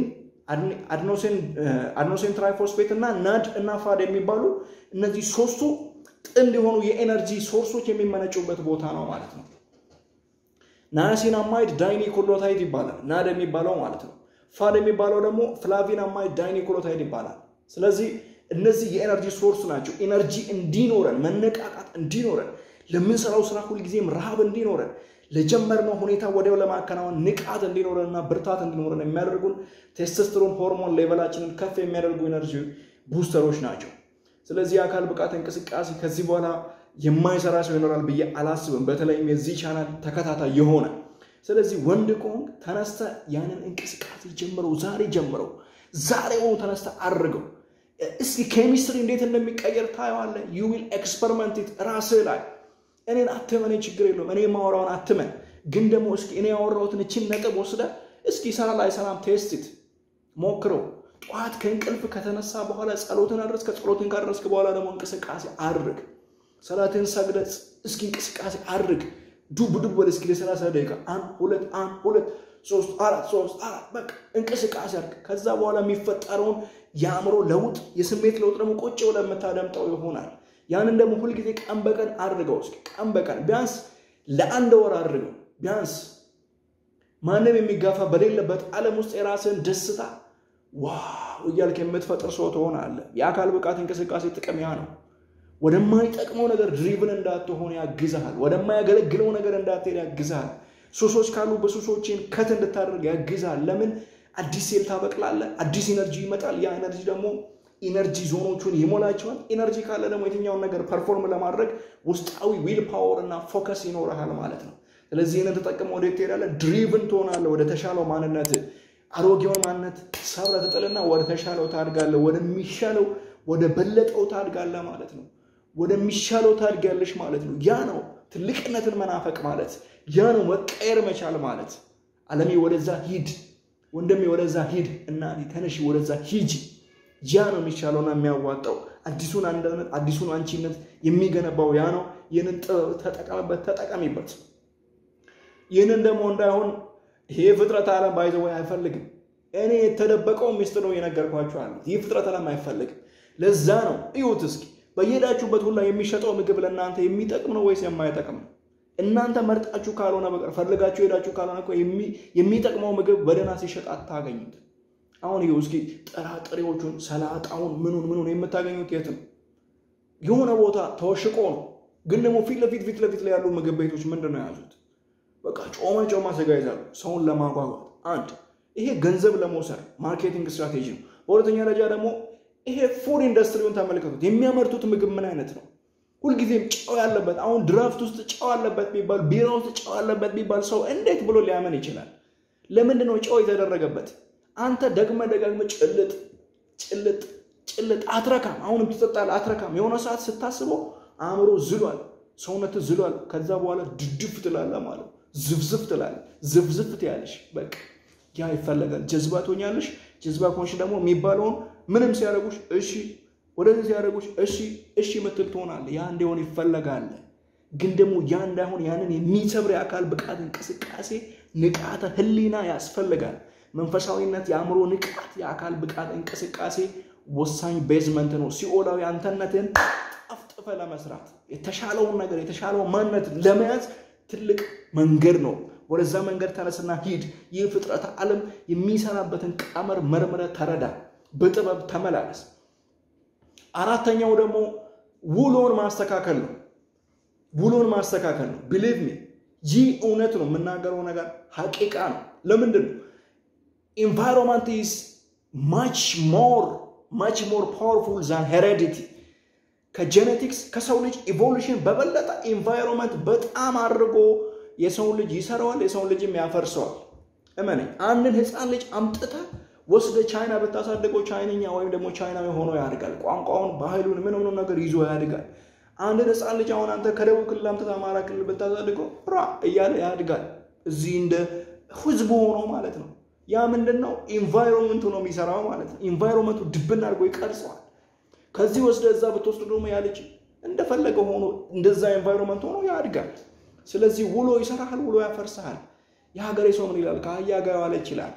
አድኖሴን ትራይፎስፌት እና ናድ እና ፋድ የሚባሉ እነዚህ ሶስቱ ጥንድ የሆኑ የኤነርጂ ሶርሶች የሚመነጩበት ቦታ ነው ማለት ነው። ናያሲን አማይድ ዳይኒኮሎታይድ ይባላል። ናድ የሚባለው ማለት ነው። ፋድ የሚባለው ደግሞ ፍላቪን አማይድ ዳይኒኮሎታይድ ይባላል። ስለዚህ እነዚህ የኤነርጂ ሶርስ ናቸው። ኤነርጂ እንዲኖረን መነቃቃት እንዲኖረን ለምንሰራው ስራ ሁልጊዜም ረሃብ እንዲኖረን ለጀመርነው ሁኔታ ወዲያው ለማከናወን ንቃት እንዲኖረን እና ብርታት እንዲኖረን የሚያደርጉን ቴስቶስትሮን ሆርሞን ሌቨላችንን ከፍ የሚያደርጉ ኤነርጂ ቡስተሮች ናቸው። ስለዚህ የአካል ብቃት እንቅስቃሴ ከዚህ በኋላ የማይሰራ ሰው ይኖራል ብዬ አላስብም። በተለይም የዚህ ቻናል ተከታታይ የሆነ ስለዚህ ወንድ ከሆንክ ተነስተ ያንን እንቅስቃሴ ጀምረው፣ ዛሬ ጀምረው፣ ዛሬውኑ ተነስተ አድርገው። እስኪ ኬሚስትሪ እንዴት እንደሚቀየር ታየዋለህ። ዩ ዊል ኤክስፐሪመንት ራስህ ላይ እኔን አትመን፣ ችግር የለውም። እኔ የማወራውን አትመን፣ ግን ደግሞ እስኪ እኔ ያወራሁትን እችን ነጥብ ወስደ እስኪ ሰራ ላይ ሰላም ቴስቲት ሞክረው። ጠዋት ከእንቅልፍ ከተነሳ በኋላ ጸሎትን አድረስ። ከጸሎትን ካደረስክ በኋላ ደግሞ እንቅስቃሴ አድርግ። ሰላትን ሰግደ እስኪ እንቅስቃሴ አድርግ። ዱብ ዱብ በል እስኪ ለሰላሳ ደቂቃ አንድ ሁለት አንድ ሁለት ሶስት አራት ሶስት አራት በቃ እንቅስቃሴ አድርግ። ከዛ በኋላ የሚፈጠረውን የአእምሮ ለውጥ የስሜት ለውጥ ደግሞ ቁጭ ብለህ የምታደምጠው ይሆናል። ያንን ደግሞ ሁልጊዜ ቀን በቀን አድርገው። እስኪ ቀን በቀን ቢያንስ ለአንድ ወር አድርገው። ቢያንስ ማንም የሚጋፋ በሌለበት ዓለም ውስጥ የራስን ደስታ ዋው እያልክ የምትፈጥር ሰው ትሆናለህ። የአካል ብቃት እንቅስቃሴ ጥቅም ያ ነው። ወደማይጠቅመው ነገር ድሪቭን እንዳትሆን ያግዝሃል። ወደማያገለግለው ነገር እንዳትሄድ ያግዝሃል። ሱሶች ካሉ በሱሶችን ከት እንድታደርግ ያግዝሃል። ለምን አዲስ ሴል ታበቅላለህ። አዲስ ኢነርጂ ይመጣል። ያ ኢነርጂ ደግሞ ኢነርጂ ዞኖቹን ይሞላቸዋል። ኢነርጂ ካለ ደግሞ የትኛውን ነገር ፐርፎርም ለማድረግ ውስጣዊ ዊል ፓወር እና ፎከስ ይኖረሃል ማለት ነው። ስለዚህ ይህንን ተጠቅመ ወደ ትሄዳለህ፣ ድሪቭን ትሆናለህ ወደ ተሻለው ማንነት። አሮጌውን ማንነት ሰብረህ ትጥልና ወደ ተሻለው ታድጋለህ፣ ወደሚሻለው ወደ በለጠው ታድጋለህ ማለት ነው። ወደሚሻለው ታድጋለሽ ማለት ነው። ያ ነው ትልቅነትን መናፈቅ ማለት። ያ ነው መቀየር መቻል ማለት። ዓለሜ ወደዛ ሂድ፣ ወንድሜ ወደዛ ሂድ፣ እናቴ ተነሺ ወደዛ ሂጂ። ያ ነው የሚሻለውና የሚያዋጣው። አዲሱን አንድነት አዲሱን አንቺነት የሚገነባው ያ ነው። ይህንን ጥበብ ተጠቀምበት፣ ተጠቀሚበት። ይህንን ደግሞ እንዳይሆን ይሄ ፍጥረት ዓለም ባይዘወይ አይፈልግም። እኔ የተደበቀው ሚስጥር ነው የነገርኳቸው አለ። ይህ ፍጥረት ዓለም አይፈልግም። ለዛ ነው እዩት እስኪ በየሄዳችሁበት ሁላ የሚሸጠው ምግብ ለእናንተ የሚጠቅም ነው ወይስ የማይጠቅም ነው? እናንተ መርጣችሁ ካልሆነ በቀር ፈልጋችሁ ሄዳችሁ ካልሆነ እኮ የሚጠቅመው ምግብ በደህና ሲሸጥ አታገኙት። አሁን ይኸው እስኪ ጥራጥሬዎቹን፣ ሰላጣውን፣ ምኑን ምኑን የምታገኙት የት ነው? የሆነ ቦታ ተወሽቆ ነው። ግን ደግሞ ፊት ለፊት ፊት ለፊት ላይ ያሉ ምግብ ቤቶች ምንድን ነው የያዙት? በቃ ጮማ ጮማ ስጋ ይዛሉ፣ ሰውን ለማጓጓት። አንድ ይሄ ገንዘብ ለመውሰድ ማርኬቲንግ ስትራቴጂ ነው። በሁለተኛ ደረጃ ደግሞ ይሄ ፉድ ኢንዱስትሪውን ተመልከቱት። የሚያመርቱት ምግብ ምን አይነት ነው? ሁልጊዜም ጨው ያለበት አሁን ድራፍት ውስጥ ጨው ያለበት ቢባል ቢራ ውስጥ ጨው ያለበት ቢባል ሰው እንዴት ብሎ ሊያመን ይችላል? ለምንድን ነው ጨው የተደረገበት? አንተ ደግመ ደጋግመ ጭልጥ ጭልጥ ጭልጥ አትረካም። አሁንም ትጠጣለህ፣ አትረካም። የሆነ ሰዓት ስታስበው አእምሮ ዝሏል፣ ሰውነት ዝሏል። ከዛ በኋላ ድድፍ ትላለህ ማለት ዝፍዝፍ ትላለህ፣ ዝፍዝፍ ትያለሽ። በቃ ያ ይፈለጋል። ጀዝባ ትሆኛለሽ። ጀዝባ ከሆንሽ ደግሞ የሚባለውን ምንም ሲያደርጉሽ እሺ፣ ወደዚህ ሲያደርጉሽ እሺ እሺ ምትል ትሆናለህ። ያ እንዲሆን ይፈለጋል። ግን ደግሞ ያ እንዳይሆን ያንን የሚሰብር የአካል ብቃት እንቅስቃሴ ንቃተ ህሊና ያስፈልጋል። መንፈሳዊነት፣ የአእምሮ ንቃት፣ የአካል ብቃት እንቅስቃሴ ወሳኝ ቤዝመንት ነው። ሲኦላዊ አንተነትን ጠፍጥፈ ለመስራት የተሻለውን ነገር የተሻለውን ማንነት ለመያዝ ትልቅ መንገድ ነው። ወደዛ መንገድ ተነስና ሂድ። ይህ ፍጥረተ ዓለም የሚሰራበትን ቀመር መርምረ ተረዳ፣ በጥበብ ተመላለስ። አራተኛው ደግሞ ውሎን ማስተካከል ነው። ውሎን ማስተካከል ነው። ቢሊቭ ሚ ይህ እውነት ነው። የምናገረው ነገር ሀቂቃ ነው። ለምንድን ነው ኢንቫይሮንመንት ኢዝ ማች ሞር ማች ሞር ፓወርፉል ዛን ሄሬዲቲ ከጄኔቲክስ ከሰው ልጅ ኢቮሉሽን በበለጠ ኢንቫይሮንመንት በጣም አድርጎ የሰውን ልጅ ይሰራዋል፣ የሰውን ልጅም ያፈርሰዋል። እመነኝ፣ አንድን ህፃን ልጅ አምጥተ ወስደ ቻይና ብታሳድገው ቻይንኛ ወይም ደግሞ ቻይናዊ ሆኖ ያድጋል። ቋንቋውን፣ ባህሉን፣ ምን ሆኖ ነገር ይዞ ያድጋል። አንድን ህፃን ልጅ አሁን አንተ ከደቡብ ክልል አምጥተህ አማራ ክልል ብታሳድገው ራ እያለ ያድጋል። እዚህ እንደ ህዝቡ ሆኖ ማለት ነው። ያ ምንድን ነው? ኢንቫይሮንመንቱ ነው የሚሰራው ማለት ነው። ኢንቫይሮንመንቱ ድብን አድርጎ ይቀርጸዋል። ከዚህ ወስደ እዛ ብትወስዱ ደግሞ ያ ልጅ እንደፈለገ ሆኖ እንደዛ ኤንቫይሮንመንት ሆኖ ያድጋል። ስለዚህ ውሎ ይሰራሃል፣ ውሎ ያፈርስሃል። የሀገሬ ሰው ምን ይላል? ከአህያ ጋር ዋለ ይችላል።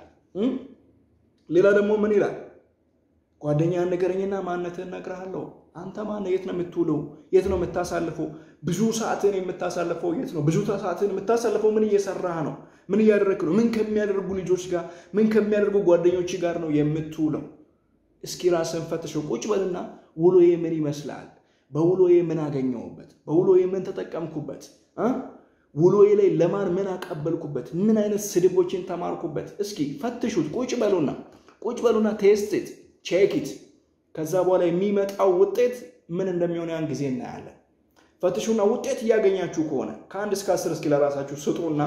ሌላ ደግሞ ምን ይላል? ጓደኛ ንገረኝና ማንነትህን እነግርሃለሁ። አንተ ማነህ? የት ነው የምትውለው? የት ነው የምታሳልፈው? ብዙ ሰዓትን የምታሳልፈው የት ነው? ብዙ ሰዓትን የምታሳልፈው ምን እየሰራህ ነው? ምን እያደረግህ ነው? ምን ከሚያደርጉ ልጆች ጋር፣ ምን ከሚያደርጉ ጓደኞች ጋር ነው የምትውለው? እስኪ ራስን ፈትሸው ቁጭ በልና ውሎዬ ምን ይመስላል? በውሎዬ ምን አገኘሁበት? በውሎዬ ምን ተጠቀምኩበት? ውሎዬ ላይ ለማን ምን አቀበልኩበት? ምን አይነት ስድቦችን ተማርኩበት? እስኪ ፈትሹት። ቁጭ በሉና ቁጭ በሉና ቴስት ቼክት። ከዛ በኋላ የሚመጣው ውጤት ምን እንደሚሆን ያን ጊዜ እናያለን። ፈትሹና ውጤት እያገኛችሁ ከሆነ ከአንድ እስከ አስር እስኪ ለራሳችሁ ስጡና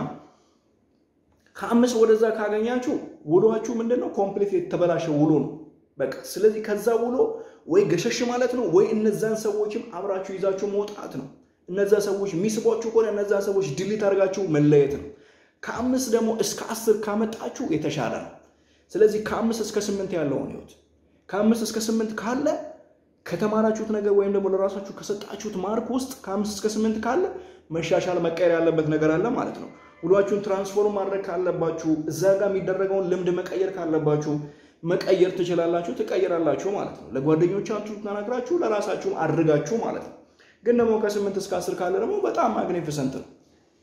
ከአምስት ወደዛ ካገኛችሁ ውሏችሁ ምንድን ነው? ኮምፕሊት የተበላሸ ውሎ ነው። በቃ ስለዚህ ከዛ ውሎ ወይ ገሸሽ ማለት ነው ወይ እነዛን ሰዎችም አብራችሁ ይዛችሁ መውጣት ነው። እነዛ ሰዎች የሚስቧችሁ ከሆነ እነዛ ሰዎች ድሊት አድርጋችሁ መለየት ነው። ከአምስት ደግሞ እስከ አስር ካመጣችሁ የተሻለ ነው። ስለዚህ ከአምስት እስከ ስምንት ያለውን ህይወት ከአምስት እስከ ስምንት ካለ ከተማራችሁት ነገር ወይም ደግሞ ለራሳችሁ ከሰጣችሁት ማርክ ውስጥ ከአምስት እስከ ስምንት ካለ መሻሻል መቀየር ያለበት ነገር አለ ማለት ነው። ውሏችሁን ትራንስፎርም ማድረግ ካለባችሁ እዛ ጋር የሚደረገውን ልምድ መቀየር ካለባችሁ መቀየር ትችላላችሁ፣ ትቀይራላችሁ ማለት ነው። ለጓደኞቻችሁ ተናግራችሁ ለራሳችሁም አድርጋችሁ ማለት ነው። ግን ደግሞ ከስምንት እስከ አስር ካለ ደግሞ በጣም ማግኒፊሰንት ነው፣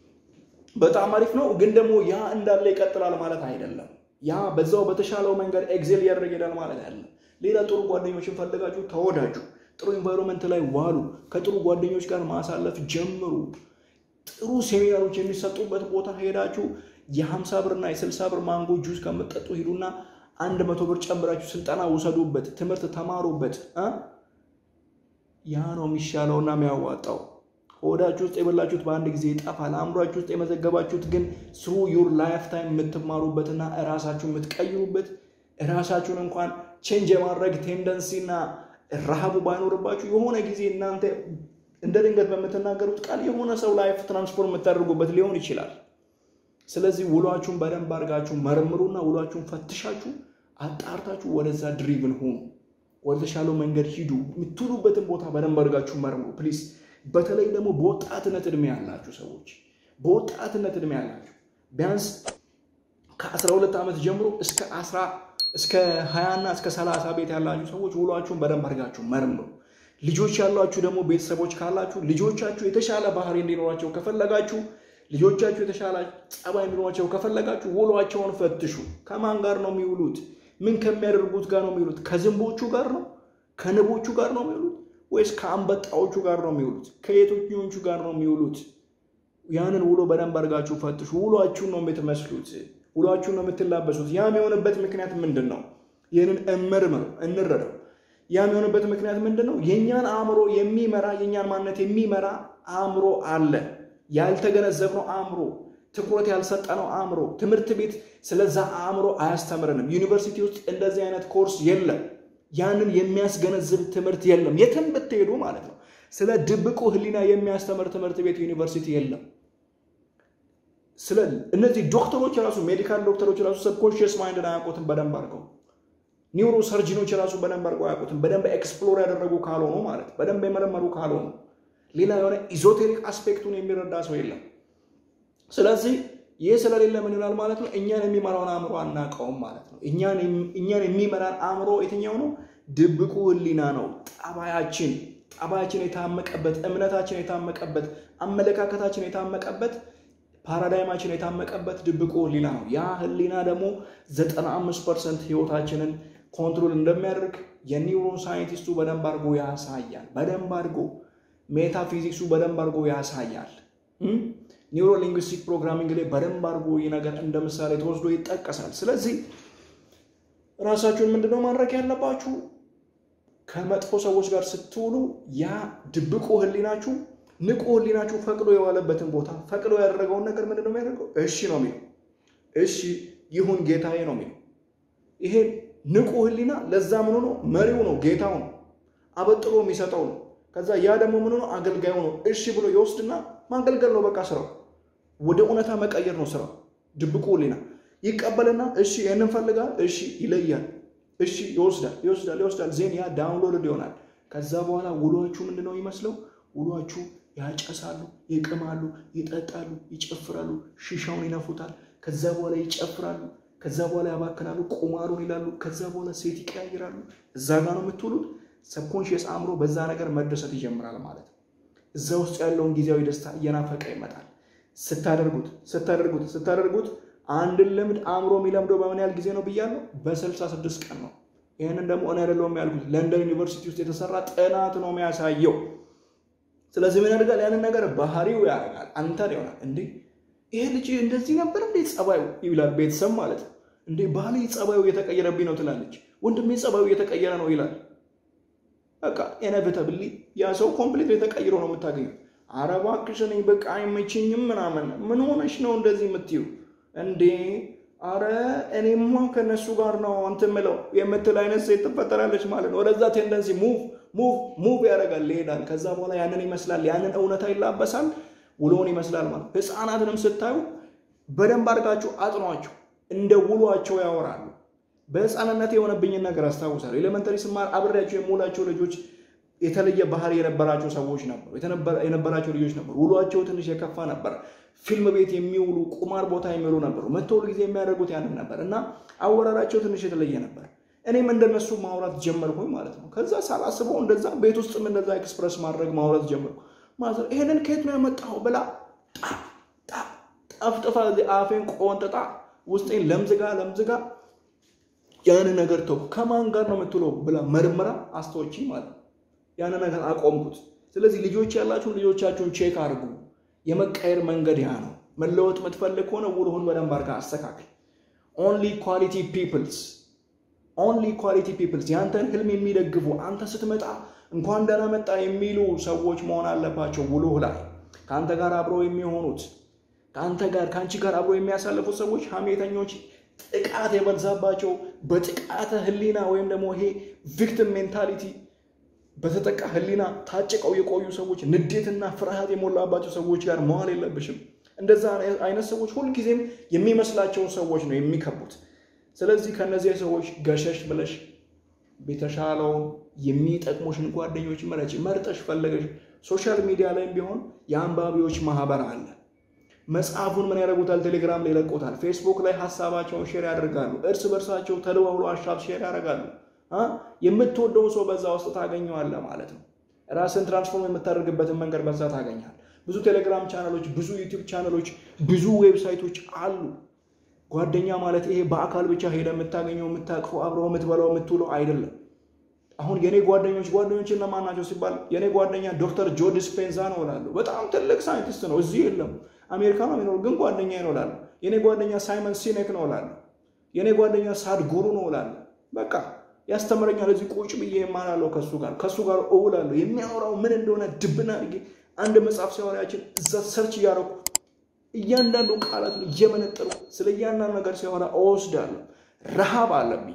በጣም አሪፍ ነው። ግን ደግሞ ያ እንዳለ ይቀጥላል ማለት አይደለም። ያ በዛው በተሻለው መንገድ ኤግዜል እያደረገ ይሄዳል ማለት አይደለም። ሌላ ጥሩ ጓደኞችን ፈልጋችሁ ተወዳጁ፣ ጥሩ ኢንቫይሮንመንት ላይ ዋሉ፣ ከጥሩ ጓደኞች ጋር ማሳለፍ ጀምሩ። ጥሩ ሴሚናሮች የሚሰጡበት ቦታ ሄዳችሁ የሀምሳ ብርና የስልሳ ብር ማንጎ ጁስ ከምጠጡ ሂዱና አንድ መቶ ብር ጨምራችሁ ስልጠና ውሰዱበት፣ ትምህርት ተማሩበት። ያ ነው የሚሻለውና የሚያዋጣው። ሆዳችሁ ውስጥ የበላችሁት በአንድ ጊዜ ይጠፋል። አእምሯችሁ ውስጥ የመዘገባችሁት ግን ስሩ ዩር ላይፍ ታይም የምትማሩበትና እራሳችሁን የምትቀይሩበት እራሳችሁን እንኳን ቼንጅ የማድረግ ቴንደንሲና ረሃቡ ባይኖርባችሁ የሆነ ጊዜ እናንተ እንደ ድንገት በምትናገሩት ቃል የሆነ ሰው ላይፍ ትራንስፎርም የምታደርጉበት ሊሆን ይችላል። ስለዚህ ውሏችሁን በደንብ አድርጋችሁ መርምሩና ውሏችሁን ፈትሻችሁ አጣርታችሁ ወደዛ ድሪቭን ሁኑ። ወደ ተሻለው መንገድ ሂዱ። የምትውሉበትን ቦታ በደንብ አድርጋችሁ መርምሩ ፕሊዝ። በተለይ ደግሞ በወጣትነት እድሜ ያላችሁ ሰዎች በወጣትነት እድሜ ያላችሁ ቢያንስ ከ12 ዓመት ጀምሮ እስከ 10 እስከ 20 እና እስከ 30 ቤት ያላችሁ ሰዎች ውሏችሁን በደንብ አድርጋችሁ መርምሩ። ልጆች ያሏችሁ ደግሞ ቤተሰቦች ካላችሁ ልጆቻችሁ የተሻለ ባህሪ እንዲኖራቸው ከፈለጋችሁ ልጆቻችሁ የተሻለ ጸባይ እንዲኖራቸው ከፈለጋችሁ ውሏቸውን ፈትሹ። ከማን ጋር ነው የሚውሉት? ምን ከሚያደርጉት ጋር ነው የሚውሉት? ከዝንቦቹ ጋር ነው? ከንቦቹ ጋር ነው የሚውሉት? ወይስ ከአንበጣዎቹ ጋር ነው የሚውሉት? ከየትኞቹ ጋር ነው የሚውሉት? ያንን ውሎ በደንብ አድርጋችሁ ፈትሹ። ውሏችሁን ነው የምትመስሉት፣ ውሏችሁን ነው የምትላበሱት። ያም የሆነበት ምክንያት ምንድን ነው? ይህንን እመርምር፣ እንረዳው። ያም የሆነበት ምክንያት ምንድን ነው? የእኛን አእምሮ የሚመራ የእኛን ማንነት የሚመራ አእምሮ አለ። ያልተገነዘብነው አእምሮ፣ ትኩረት ያልሰጠነው አእምሮ። ትምህርት ቤት ስለዛ አእምሮ አያስተምረንም። ዩኒቨርሲቲ ውስጥ እንደዚህ አይነት ኮርስ የለም። ያንን የሚያስገነዝብ ትምህርት የለም። የትም ብትሄዱ ማለት ነው። ስለ ድብቁ ሕሊና የሚያስተምር ትምህርት ቤት ዩኒቨርሲቲ የለም። ስለ እነዚህ ዶክተሮች ራሱ ሜዲካል ዶክተሮች ራሱ ሰብኮንሽስ ማይንድን አያውቁትም በደንብ አድርገው። ኒውሮ ሰርጂኖች ራሱ በደንብ አድርገው አያውቁትም። በደንብ ኤክስፕሎር ያደረጉ ካልሆኑ ማለት በደንብ የመረመሩ ካልሆኑ ሌላ የሆነ ኢዞቴሪክ አስፔክቱን የሚረዳ ሰው የለም። ስለዚህ ይህ ስለሌለ ምን ይላል ማለት ነው? እኛን የሚመራውን አእምሮ አናውቀውም ማለት ነው። እኛን የሚመራን አእምሮ የትኛው ነው? ድብቁ ሕሊና ነው። ጠባያችን ጠባያችን የታመቀበት፣ እምነታችን የታመቀበት፣ አመለካከታችን የታመቀበት፣ ፓራዳይማችን የታመቀበት ድብቁ ሕሊና ነው። ያ ሕሊና ደግሞ 95 ፐርሰንት ህይወታችንን ኮንትሮል እንደሚያደርግ የኒውሮን ሳይንቲስቱ በደንብ አድርጎ ያሳያል። በደንብ አድርጎ ሜታፊዚክሱ በደንብ አድርጎ ያሳያል። ኒውሮ ሊንግዊስቲክ ፕሮግራሚንግ ላይ በደንብ አድርጎ ይህ ነገር እንደ ምሳሌ ተወስዶ ይጠቀሳል። ስለዚህ ራሳችሁን ምንድነው ማድረግ ያለባችሁ? ከመጥፎ ሰዎች ጋር ስትውሉ ያ ድብቁ ህሊናችሁ ንቁ ህሊናችሁ ፈቅዶ የዋለበትን ቦታ ፈቅዶ ያደረገውን ነገር ምንድነው የሚያደርገው? እሺ ነው የሚለው። እሺ ይሁን ጌታዬ ነው የሚለው። ይሄ ንቁ ህሊና ለዛ ምኑ ነው? መሪው ነው፣ ጌታው ነው፣ አበጥሮ የሚሰጠው ነው። ከዛ ያ ደግሞ ምኑ ነው? አገልጋዩ ነው። እሺ ብሎ ይወስድና ማገልገል ነው በቃ ስራው። ወደ እውነታ መቀየር ነው ስራው። ድብቁ ህሊና ይቀበልና እሺ ይህንን ፈልጋል፣ እሺ ይለያል፣ እሺ ይወስዳል፣ ይወስዳል፣ ይወስዳል። ዜን ያ ዳውንሎድ ይሆናል። ከዛ በኋላ ውሏችሁ ምንድነው ይመስለው? ውሏችሁ ያጨሳሉ፣ ይቅማሉ፣ ይጠጣሉ፣ ይጨፍራሉ፣ ሺሻውን ይነፉታል። ከዛ በኋላ ይጨፍራሉ፣ ከዛ በኋላ ያባክናሉ፣ ቁማሩን ይላሉ። ከዛ በኋላ ሴት ይቀያይራሉ። እዛ ጋ ነው የምትውሉት። ሰብኮንሽየስ አእምሮ በዛ ነገር መደሰት ይጀምራል ማለት ነው። እዛ ውስጥ ያለውን ጊዜያዊ ደስታ እየናፈቀ ይመጣል። ስታደርጉት ስታደርጉት ስታደርጉት አንድን ልምድ አእምሮ የሚለምደው በምን ያህል ጊዜ ነው ብያለሁ? በስልሳ ስድስት ቀን ነው። ይህንን ደግሞ እኔ አይደለሁም ያልኩት፣ ለንደን ዩኒቨርሲቲ ውስጥ የተሰራ ጥናት ነው የሚያሳየው። ስለዚህ ምን ያደርጋል? ያንን ነገር ባህሪው ያደርጋል። አንተን ይሆናል እንዴ ይሄ ልጅ እንደዚህ ነበር እንዴ ጸባዩ ይላል። ቤተሰብ ማለት ነው እንዴ ባህሌ ጸባዩ እየተቀየረብኝ ነው ትላለች። ወንድሜ ጸባዩ እየተቀየረ ነው ይላል። በቃ ኢነቪተብሊ ያ ሰው ኮምፕሊት የተቀይሮ ነው የምታገኘው። ኧረ እባክሽ እኔ በቃ አይመችኝም ምናምን። ምን ሆነሽ ነው እንደዚህ የምትዩ እንዴ? አረ እኔማ ከነሱ ጋር ነው እንትን ምለው የምትል አይነት ሴት ትፈጠራለች ማለት ነው። ወደዛ ቴንደንሲ ሙቭ ሙቭ ሙቭ ያደርጋል ይሄዳል። ከዛ በኋላ ያንን ይመስላል፣ ያንን እውነታ ይላበሳል፣ ውሎውን ይመስላል ማለት። ህፃናትንም ስታዩ በደንብ አድርጋችሁ አጥኗቸው፣ እንደ ውሏቸው ያወራሉ። በህፃንነት የሆነብኝን ነገር አስታውሳለሁ። ኤሌመንተሪ ስማር አብሬያቸው የምውላቸው ልጆች የተለየ ባህሪ የነበራቸው ሰዎች ነበሩ፣ የነበራቸው ልጆች ነበሩ። ውሏቸው ትንሽ የከፋ ነበር። ፊልም ቤት የሚውሉ ቁማር ቦታ የሚውሉ ነበሩ። መቶ ሁሉ ጊዜ የሚያደርጉት ያንን ነበር እና አወራራቸው ትንሽ የተለየ ነበር። እኔም እንደነሱ ማውራት ጀመርኩኝ ማለት ነው። ከዛ ሳላስበው እንደዛ ቤት ውስጥም እንደዛ ኤክስፕረስ ማድረግ ማውራት ጀመርኩ ማለት ነው። ይሄንን ከየት ነው ያመጣው ብላ ጠፍጥፋ አፌን ቆንጥጣ ውስጤን ለምዝጋ ለምዝጋ ያንን ነገር ተው ከማን ጋር ነው የምትውለው ብላ መርምራ አስተዎቺ ማለት ነው። ያንን ነገር አቆምኩት። ስለዚህ ልጆች ያላችሁን ልጆቻችሁን ቼክ አድርጉ። የመቀየር መንገድ ያ ነው። መለወጥ የምትፈልግ ከሆነ ውልሁን በደንብ አድርጋ አስተካክል። ኦንሊ ኳሊቲ ፒፕልስ ኦንሊ ኳሊቲ ፒፕልስ ያንተን ህልም የሚደግፉ አንተ ስትመጣ እንኳን ደህና መጣ የሚሉ ሰዎች መሆን አለባቸው ውሎህ ላይ ከአንተ ጋር አብረው የሚሆኑት ከአንተ ጋር ከአንቺ ጋር አብረው የሚያሳልፉት ሰዎች ሐሜተኞች፣ ጥቃት የበዛባቸው በጥቃተ ህሊና ወይም ደግሞ ይሄ ቪክቲም ሜንታሊቲ በተጠቃ ህሊና ታጭቀው የቆዩ ሰዎች፣ ንዴትና ፍርሃት የሞላባቸው ሰዎች ጋር መዋል የለብሽም። እንደዛ አይነት ሰዎች ሁልጊዜም የሚመስላቸውን ሰዎች ነው የሚከቡት። ስለዚህ ከነዚህ ሰዎች ገሸሽ ብለሽ የተሻለውን የሚጠቅሙሽን ጓደኞች መረጭ። መርጠሽ ፈለገሽ ሶሻል ሚዲያ ላይም ቢሆን የአንባቢዎች ማህበር አለ። መጽሐፉን ምን ያደርጉታል? ቴሌግራም ላይ ይለቁታል። ፌስቡክ ላይ ሀሳባቸውን ሼር ያደርጋሉ። እርስ በርሳቸው ተደዋውሎ ሀሳብ ሼር ያደርጋሉ። የምትወደውን ሰው በዛ ውስጥ ታገኘዋለህ ማለት ነው። ራስን ትራንስፎርም የምታደርግበትን መንገድ በዛ ታገኛል። ብዙ ቴሌግራም ቻናሎች፣ ብዙ ዩቲዩብ ቻናሎች፣ ብዙ ዌብሳይቶች አሉ። ጓደኛ ማለት ይሄ በአካል ብቻ ሄደ የምታገኘው የምታቅፈው አብረው የምትበላው የምትውለው አይደለም። አሁን የኔ ጓደኞች ጓደኞች እነማን ናቸው ሲባል የኔ ጓደኛ ዶክተር ጆ ዲስፔንዛ ነው እላለሁ። በጣም ትልቅ ሳይንቲስት ነው፣ እዚህ የለም አሜሪካ ነው የሚኖር ግን ጓደኛ ነው እላለሁ። የኔ ጓደኛ ሳይመን ሲኔክ ነው እላለሁ። የኔ ጓደኛ ሳድጉሩ ነው እላለሁ። በቃ ያስተምረኛል። እዚህ ቁጭ ብዬ የማላለው ከሱ ጋር ከሱ ጋር እውላለሁ። የሚያወራው ምን እንደሆነ ድብና አድርጌ አንድ መጽሐፍ ሲያወራያችን እዛ ሰርች እያደረኩ እያንዳንዱ ቃላቱን እየመነጠሩ ስለ እያንዳንዱ ነገር ሲያወራ እወስዳለሁ። ረሃብ አለብኝ።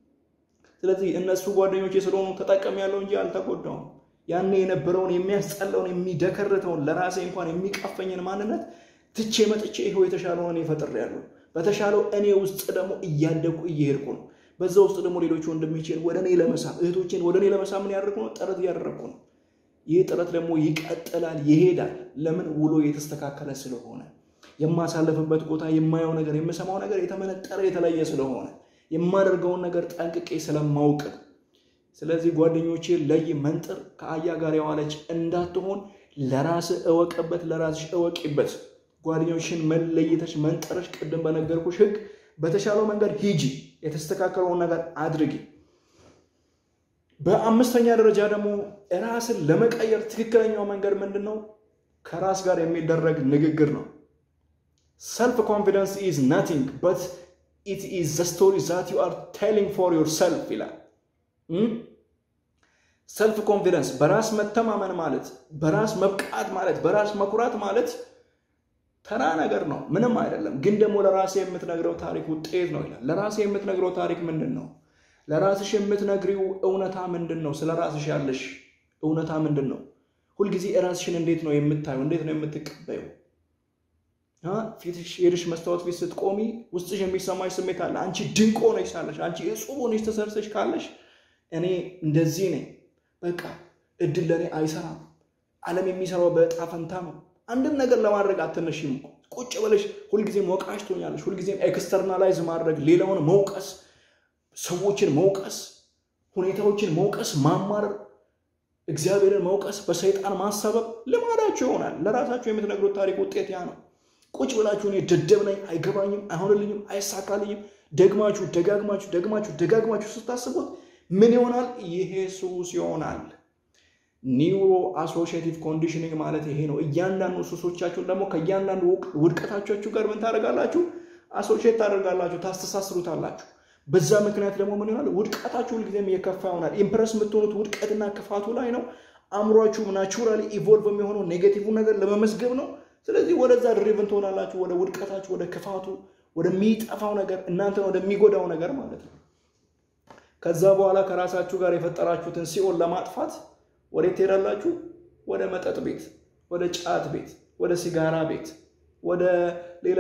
ስለዚህ እነሱ ጓደኞቼ ስለሆኑ ተጠቀም ያለው እንጂ አልተጎዳውም። ያኔ የነበረውን የሚያስጠላውን የሚደከርተውን ለራሴ እንኳን የሚቀፈኝን ማንነት ትቼ መጥቼ ይኸው የተሻለውን እኔ ፈጥሬያለሁ። በተሻለው እኔ ውስጥ ደግሞ እያደግኩ እየሄድኩ ነው። በዛ ውስጥ ደግሞ ሌሎች ወንድሞቼን ወደ እኔ ለመሳብ እህቶቼን ወደ እኔ ለመሳብ ምን ያደርጉ ነው? ጥረት እያደረግኩ ነው። ይህ ጥረት ደግሞ ይቀጥላል፣ ይሄዳል። ለምን ውሎ የተስተካከለ ስለሆነ የማሳለፍበት ቦታ የማየው ነገር የምሰማው ነገር የተመነጠረ የተለየ ስለሆነ የማደርገውን ነገር ጠንቅቄ ስለማውቅ ነው። ስለዚህ ጓደኞቼ ለይ መንጥር ከአያ ጋር የዋለች እንዳትሆን ለራስ እወቅበት፣ ለራስሽ እወቂበት። ጓደኞችን መለየተሽ መንጠረሽ ቅድም በነገርኩሽ ሕግ በተሻለው መንገድ ሂጂ፣ የተስተካከለውን ነገር አድርጊ። በአምስተኛ ደረጃ ደግሞ ራስን ለመቀየር ትክክለኛው መንገድ ምንድን ነው? ከራስ ጋር የሚደረግ ንግግር ነው። ሰልፍ ኮንፊደንስ ኢዝ ናቲንግ በት ኢት ኢዝ ዘ ስቶሪ ዛት ዩ አር ቴሊንግ ፎር ዮር ሰልፍ ይላል። ሰልፍ ኮንፊደንስ በራስ መተማመን ማለት በራስ መብቃት ማለት በራስ መኩራት ማለት ተራ ነገር ነው፣ ምንም አይደለም። ግን ደግሞ ለራሴ የምትነግረው ታሪክ ውጤት ነው ይላል። ለራሴ የምትነግረው ታሪክ ምንድን ነው? ለራስሽ የምትነግሪው እውነታ ምንድን ነው? ስለ ራስሽ ያለሽ እውነታ ምንድን ነው? ሁልጊዜ ራስሽን እንዴት ነው የምታየው? እንዴት ነው የምትቀበዩ? ፊትሽ ሄድሽ መስታወት ፊት ስትቆሚ ውስጥሽ የሚሰማሽ ስሜት አለ። አንቺ ድንቅ ሆነሽ ሳለሽ፣ አንቺ እጹብ ሆነሽ ተሰርተሽ ካለሽ እኔ እንደዚህ ነኝ፣ በቃ እድል ለእኔ አይሰራም፣ ዓለም የሚሰራው በዕጣ ፈንታ ነው። አንድም ነገር ለማድረግ አትነሽም። ቁጭ ብለሽ ሁልጊዜም ወቃሽ ትሆኛለሽ። ሁልጊዜም ኤክስተርናላይዝ ማድረግ፣ ሌላውን መውቀስ፣ ሰዎችን መውቀስ፣ ሁኔታዎችን መውቀስ፣ ማማረር፣ እግዚአብሔርን መውቀስ፣ በሰይጣን ማሳበብ ልማዳችሁ ይሆናል። ለራሳችሁ የምትነግሩት ታሪክ ውጤት ያ ነው። ቁጭ ብላችሁ እኔ ደደብ ነኝ፣ አይገባኝም፣ አይሆንልኝም፣ አይሳካልኝም ደግማችሁ ደጋግማችሁ ደግማችሁ ደጋግማችሁ ስታስቡት ምን ይሆናል? ይሄ ሱስ ይሆናል። ኒውሮ አሶሺዬቲቭ ኮንዲሽኒንግ ማለት ይሄ ነው። እያንዳንዱ ሱሶቻችሁን ደግሞ ከእያንዳንዱ ውድቀታችሁ ጋር ምን ታደርጋላችሁ? አሶሺዬት ታደርጋላችሁ፣ ታስተሳስሩታላችሁ። በዛ ምክንያት ደግሞ ምን ይሆናል? ውድቀታችሁ ሁልጊዜም እየከፋ ይሆናል። ኢምፕረስ የምትሆኑት ውድቀትና ክፋቱ ላይ ነው። አእምሯችሁ ናቹራሊ ኢቮልቭ የሚሆነው ኔጌቲቭ ነገር ለመመዝገብ ነው። ስለዚህ ወደዛ ድሪቭን ትሆናላችሁ፣ ወደ ውድቀታችሁ፣ ወደ ክፋቱ፣ ወደሚጠፋው ነገር እናንተን ወደሚጎዳው ነገር ማለት ነው። ከዛ በኋላ ከራሳችሁ ጋር የፈጠራችሁትን ሲኦል ለማጥፋት ወዴት ትሄዳላችሁ? ወደ መጠጥ ቤት፣ ወደ ጫት ቤት፣ ወደ ሲጋራ ቤት፣ ወደ ሌላ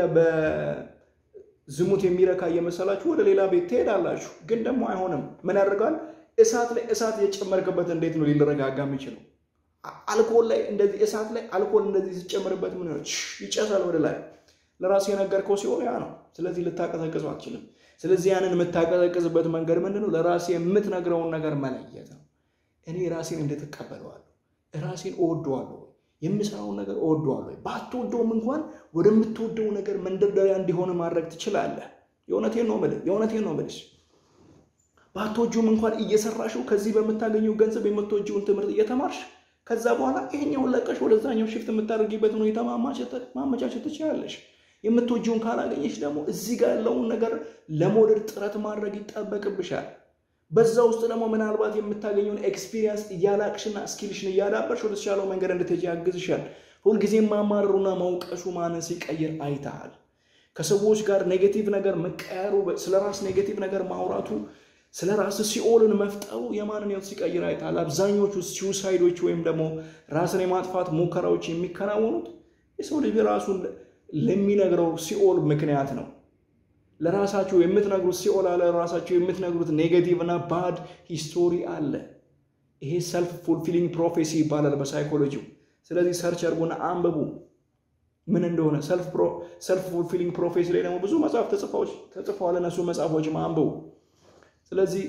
በዝሙት የሚረካ እየመሰላችሁ ወደ ሌላ ቤት ትሄዳላችሁ። ግን ደግሞ አይሆንም። ምን ያደርጋል? እሳት ላይ እሳት የጨመርክበት እንዴት ነው ሊረጋጋ የሚችለው? አልኮል ላይ እንደዚህ እሳት ላይ አልኮል እንደዚህ ሲጨምርበት ምን ይሆናል? ይጨሳል ወደ ላይ። ለራሱ የነገርከው ሲሆን ያ ነው። ስለዚህ ልታቀዘቅዙ አትችልም። ስለዚህ ያንን የምታቀዘቅዝበት መንገድ ምንድን ነው? ለራሴ የምትነግረውን ነገር መለየት ነው። እኔ ራሴን እንዴት እቀበለዋለሁ? ራሴን እወደዋለሁ ወይ? የምሰራውን ነገር እወደዋለሁ ወይ? ባትወደውም እንኳን ወደምትወደው ነገር መንደርደሪያ እንዲሆን ማድረግ ትችላለህ። የእውነቴን ነው የምልህ፣ የእውነቴን ነው የምልሽ። ባትወጂውም እንኳን እየሰራሽው ከዚህ በምታገኘው ገንዘብ የምትወጂውን ትምህርት እየተማርሽ ከዛ በኋላ ይሄኛውን ለቀሽ ወደዛኛው ሽፍት የምታደርጊበት ሁኔታ ማመቻቸት ትችላለሽ። የምትወጂውን ካላገኘሽ ደግሞ እዚህ ጋር ያለውን ነገር ለመውደድ ጥረት ማድረግ ይጠበቅብሻል። በዛ ውስጥ ደግሞ ምናልባት የምታገኘውን ኤክስፒሪየንስ እያላቅሽና ስኪልሽን እያዳበርሽ ወደ ተሻለው መንገድ እንድትሄጂ ያግዝሻል። ሁልጊዜ ማማረሩና መውቀሱ ማንን ሲቀይር አይተሃል? ከሰዎች ጋር ኔጌቲቭ ነገር መቀየሩ፣ ስለ ራስ ኔጌቲቭ ነገር ማውራቱ፣ ስለ ራስ ሲኦልን መፍጠሩ የማንን ህይወት ሲቀይር አይተሃል? አብዛኞቹ ሲውሳይዶች ወይም ደግሞ ራስን የማጥፋት ሙከራዎች የሚከናወኑት የሰው ልጅ ራሱን ለሚነግረው ሲኦል ምክንያት ነው። ለራሳችሁ የምትነግሩት ሲኦል አለ። ለራሳችሁ የምትነግሩት ኔጌቲቭ እና ባድ ሂስቶሪ አለ። ይሄ ሰልፍ ፉልፊሊንግ ፕሮፌሲ ይባላል በሳይኮሎጂው። ስለዚህ ሰርች አድርጎና አንብቡ ምን እንደሆነ። ሰልፍ ፉልፊሊንግ ፕሮፌሲ ላይ ደግሞ ብዙ መጽሐፍ ተጽፈዋል። እነሱ መጽሐፎች አንብቡ። ስለዚህ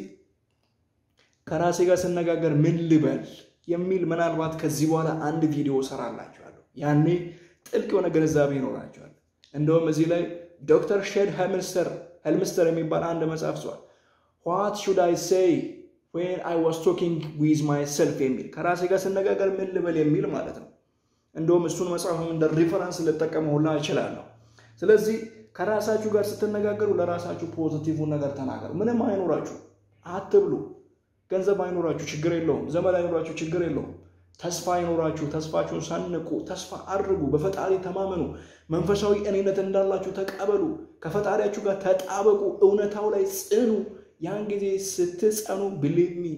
ከራሴ ጋር ስነጋገር ምን ልበል የሚል ምናልባት ከዚህ በኋላ አንድ ቪዲዮ እሰራላችኋለሁ። ያኔ ጥልቅ የሆነ ግንዛቤ ይኖራቸዋል። እንደውም እዚህ ላይ ዶክተር ሼድ ሄልምስተር የሚባል አንድ መጽሐፍ ጽፏል። ዋት ሹድ አይ ሴይ ዌን አይ ዋስ ቶኪንግ ዊዝ ማይ ሰልፍ የሚል ከራሴ ጋር ስነጋገር ምን ልበል የሚል ማለት ነው። እንደውም እሱን መጽሐፍ እንደ ሪፈረንስ ልጠቀመውላ እችላለሁ። ስለዚህ ከራሳችሁ ጋር ስትነጋገሩ ለራሳችሁ ፖዚቲቭን ነገር ተናገሩ። ምንም አይኖራችሁ አትብሉ። ገንዘብ አይኖራችሁ ችግር የለውም። ዘመድ አይኖራችሁ ችግር የለውም። ተስፋ አይኖራችሁ ተስፋችሁን ሰንቁ። ተስፋ አድርጉ። በፈጣሪ ተማመኑ። መንፈሳዊ እኔነት እንዳላችሁ ተቀበሉ። ከፈጣሪያችሁ ጋር ተጣበቁ። እውነታው ላይ ጽኑ። ያን ጊዜ ስትጸኑ ብሊቭ ሚ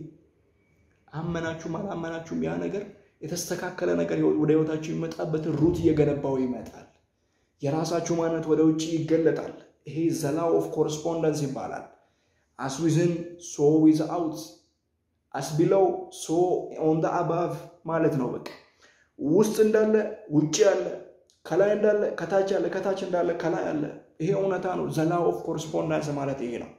አመናችሁም አላመናችሁም ያ ነገር የተስተካከለ ነገር ወደ ህይወታችሁ የሚመጣበትን ሩት እየገነባው ይመጣል። የራሳችሁ ማንነት ወደ ውጭ ይገለጣል። ይሄ ዘላው ኦፍ ኮረስፖንደንስ ይባላል። አስ ዊዝን ሶ ዊዝ አውት አስ ቢለው ሶ ኦን ደ አባቭ ማለት ነው። በቃ ውስጥ እንዳለ ውጭ ያለ፣ ከላይ እንዳለ ከታች ያለ፣ ከታች እንዳለ ከላይ ያለ። ይሄ እውነታ ነው። ዘላው ኦፍ ኮረስፖንዳንስ ማለት ይሄ ነው።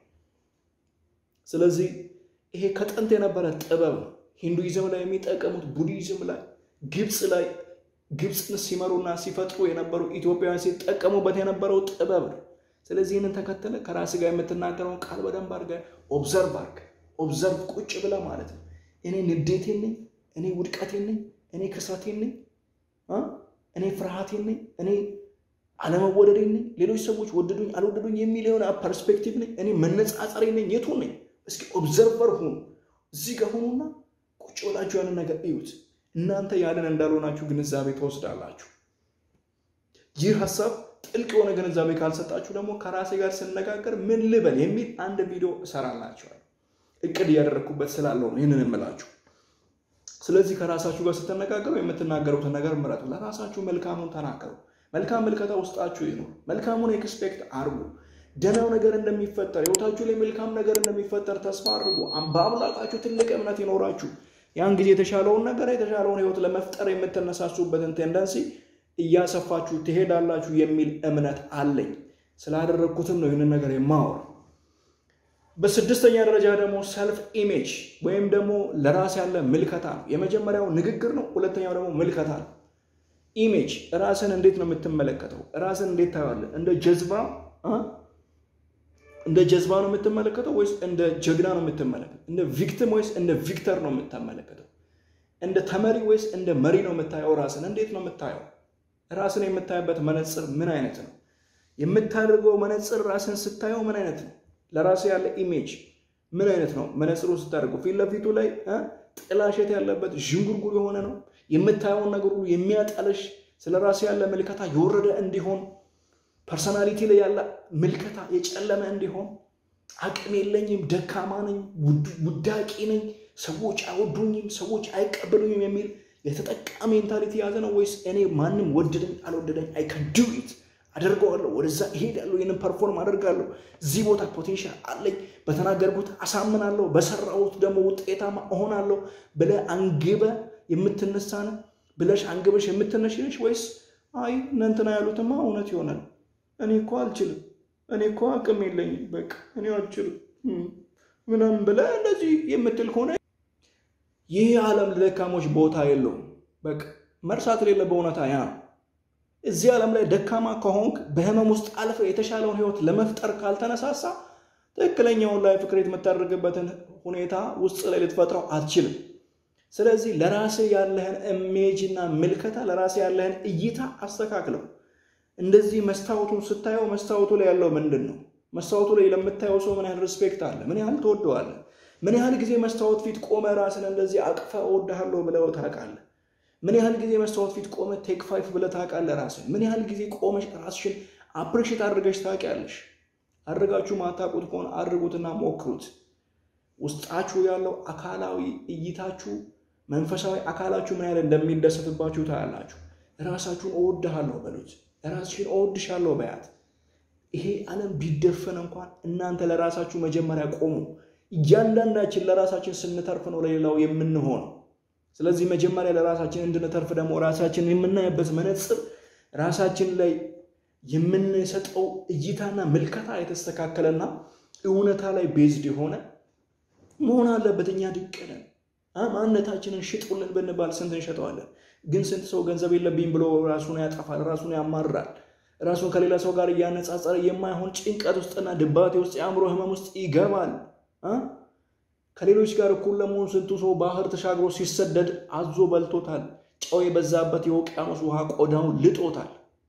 ስለዚህ ይሄ ከጥንት የነበረ ጥበብ ነው። ሂንዱይዝም ላይ የሚጠቀሙት ቡዲዝም ላይ፣ ግብፅ ላይ ግብፅን ሲመሩና ሲፈጥሩ የነበሩ ኢትዮጵያውያን ሲጠቀሙበት የነበረው ጥበብ ነው። ስለዚህ ይህንን ተከተለ ከራስ ጋር የምትናገረውን ቃል በደንብ አድርገህ ኦብዘርቭ አድርገህ ኦብዘርቭ ቁጭ ብለህ ማለት ነው። እኔ ንዴቴን ነኝ፣ እኔ ውድቀቴን ነኝ፣ እኔ ክስረቴን ነኝ፣ እኔ ፍርሃቴን ነኝ፣ እኔ አለመወደዴን ነኝ፣ ሌሎች ሰዎች ወደዱኝ አልወደዱኝ የሚል የሆነ ፐርስፔክቲቭ ነኝ፣ እኔ መነጻጸሬ ነኝ፣ የቱን ነኝ? እስኪ ኦብዘርቨር ሁኑ። እዚህ ጋር ሁኑና ቁጭ ብላችሁ ያንን ነገር እዩት። እናንተ ያለን እንዳልሆናችሁ ግንዛቤ ትወስዳላችሁ። ይህ ሀሳብ ጥልቅ የሆነ ግንዛቤ ካልሰጣችሁ ደግሞ ከራሴ ጋር ስነጋገር ምን ልበል የሚል አንድ ቪዲዮ እሰራላችኋል። እቅድ እያደረግኩበት ስላለው ነው ይህንን የምላችሁ። ስለዚህ ከራሳችሁ ጋር ስትነጋገሩ የምትናገሩትን ነገር ምረጡ። ለራሳችሁ መልካሙን ተናገሩ። መልካም ምልከታ ውስጣችሁ ይኑር። መልካሙን ኤክስፔክት አድርጉ። ደህናው ነገር እንደሚፈጠር ህይወታችሁ ላይ መልካም ነገር እንደሚፈጠር ተስፋ አድርጉ። በአምላካችሁ ትልቅ እምነት ይኖራችሁ። ያን ጊዜ የተሻለውን ነገር የተሻለውን ህይወት ለመፍጠር የምትነሳሱበትን ቴንደንሲ እያሰፋችሁ ትሄዳላችሁ የሚል እምነት አለኝ። ስላደረግኩትም ነው ይህንን ነገር የማወራ። በስድስተኛ ደረጃ ደግሞ ሰልፍ ኢሜጅ ወይም ደግሞ ለራስ ያለ ምልከታ ነው። የመጀመሪያው ንግግር ነው። ሁለተኛው ደግሞ ምልከታ ነው። ኢሜጅ ራስን እንዴት ነው የምትመለከተው? ራስን እንዴት ታየዋለህ? እንደ ጀዝባ እንደ ጀዝባ ነው የምትመለከተው ወይስ እንደ ጀግና ነው የምትመለከተው? እንደ ቪክቲም ወይስ እንደ ቪክተር ነው የምትመለከተው? እንደ ተመሪ ወይስ እንደ መሪ ነው የምታየው? ራስን እንዴት ነው የምታየው? ራስን የምታይበት መነፅር ምን አይነት ነው? የምታደርገው መነፅር ራስን ስታየው ምን አይነት ነው? ለራስ ያለ ኢሜጅ ምን አይነት ነው? መነፅሩ ስታደርገው ፊት ለፊቱ ላይ ጥላሸት ያለበት ዥንጉርጉር የሆነ ነው? የምታየውን ነገር ሁሉ የሚያጠለሽ ስለ ራስ ያለ ምልከታ የወረደ እንዲሆን ፐርሰናሊቲ ላይ ያለ ምልከታ የጨለመ እንዲሆን አቅም የለኝም፣ ደካማ ነኝ፣ ውዳቂ ነኝ፣ ሰዎች አይወዱኝም፣ ሰዎች አይቀበሉኝም የሚል የተጠቃ ሜንታሊቲ የያዘ ነው ወይስ እኔ ማንም ወደደኝ አልወደደኝ አይ ካን ዱ ኢት አደርገዋለሁ፣ ወደዛ እሄዳለሁ፣ ይህንን ፐርፎርም አደርጋለሁ፣ እዚህ ቦታ ፖቴንሻል አለኝ፣ በተናገርኩት አሳምናለሁ፣ በሰራሁት ደግሞ ውጤታማ እሆናለሁ ብለህ አንግበ የምትነሳ ነህ ብለሽ አንግበሽ የምትነሽ ነሽ ወይስ አይ እነ እንትና ያሉትማ እውነት ይሆናል እኔ እኮ አልችልም፣ እኔ እኮ አቅም የለኝም፣ በቃ እኔ አልችልም ምናምን ብለህ እንደዚህ የምትል ከሆነ ይህ ዓለም ለደካሞች ቦታ የለውም። በቃ መርሳት የሌለብህ እውነታ ያ ነው። እዚህ ዓለም ላይ ደካማ ከሆንክ በህመም ውስጥ አልፈ የተሻለውን ህይወት ለመፍጠር ካልተነሳሳ ትክክለኛውን ላይ ፍክሬት የምታደርግበትን ሁኔታ ውስጥ ላይ ልትፈጥረው አትችልም። ስለዚህ ለራስህ ያለህን ኢሜጅና ምልከታ ለራስህ ያለህን እይታ አስተካክለው። እንደዚህ መስታወቱን ስታየው መስታወቱ ላይ ያለው ምንድን ነው? መስታወቱ ላይ ለምታየው ሰው ምን ያህል ሪስፔክት አለ? ምን ያህል ትወደዋለህ? ምን ያህል ጊዜ መስታወት ፊት ቆመ ራስን እንደዚህ አቅፈ እወድሃለሁ ብለው ታውቃለህ? ምን ያህል ጊዜ መስታወት ፊት ቆመ ቴክ ፋይፍ ብለህ ታውቃለህ? ራስህን ምን ያህል ጊዜ ቆመሽ ራስሽን አፕሪሼት አድርገሽ ታውቂያለሽ? አድርጋችሁ ማታውቁት ከሆነ አድርጉትና ሞክሩት። ውስጣችሁ ያለው አካላዊ እይታችሁ መንፈሳዊ አካላችሁ ምን ያህል እንደሚደሰትባችሁ ታያላችሁ። ራሳችሁን እወድሃለሁ በሉት። ራስሽን እወድሻለሁ በያት። ይሄ ዓለም ቢደፈን እንኳን እናንተ ለራሳችሁ መጀመሪያ ቆሙ። እያንዳንዳችን ለራሳችን ስንተርፍ ነው ለሌላው የምንሆነው። ስለዚህ መጀመሪያ ለራሳችን እንድንተርፍ ደግሞ ራሳችን የምናይበት መነጽር ራሳችን ላይ የምንሰጠው እይታና ምልከታ የተስተካከለና እውነታ ላይ ቤዝድ የሆነ መሆን አለበት። እኛ ድንቅ ነን። ማንነታችንን ሽጡልን ብንባል ስንት እንሸጠዋለን? ግን ስንት ሰው ገንዘብ የለብኝ ብሎ ራሱን ያጠፋል፣ ራሱን ያማራል፣ ራሱን ከሌላ ሰው ጋር እያነጻጸረ የማይሆን ጭንቀት ውስጥና ድባቴ ውስጥ የአእምሮ ህመም ውስጥ ይገባል። ከሌሎች ጋር እኩል ለመሆን ስንቱ ሰው ባህር ተሻግሮ ሲሰደድ አዞ በልቶታል። ጨው የበዛበት የውቅያኖስ ውሃ ቆዳውን ልጦታል።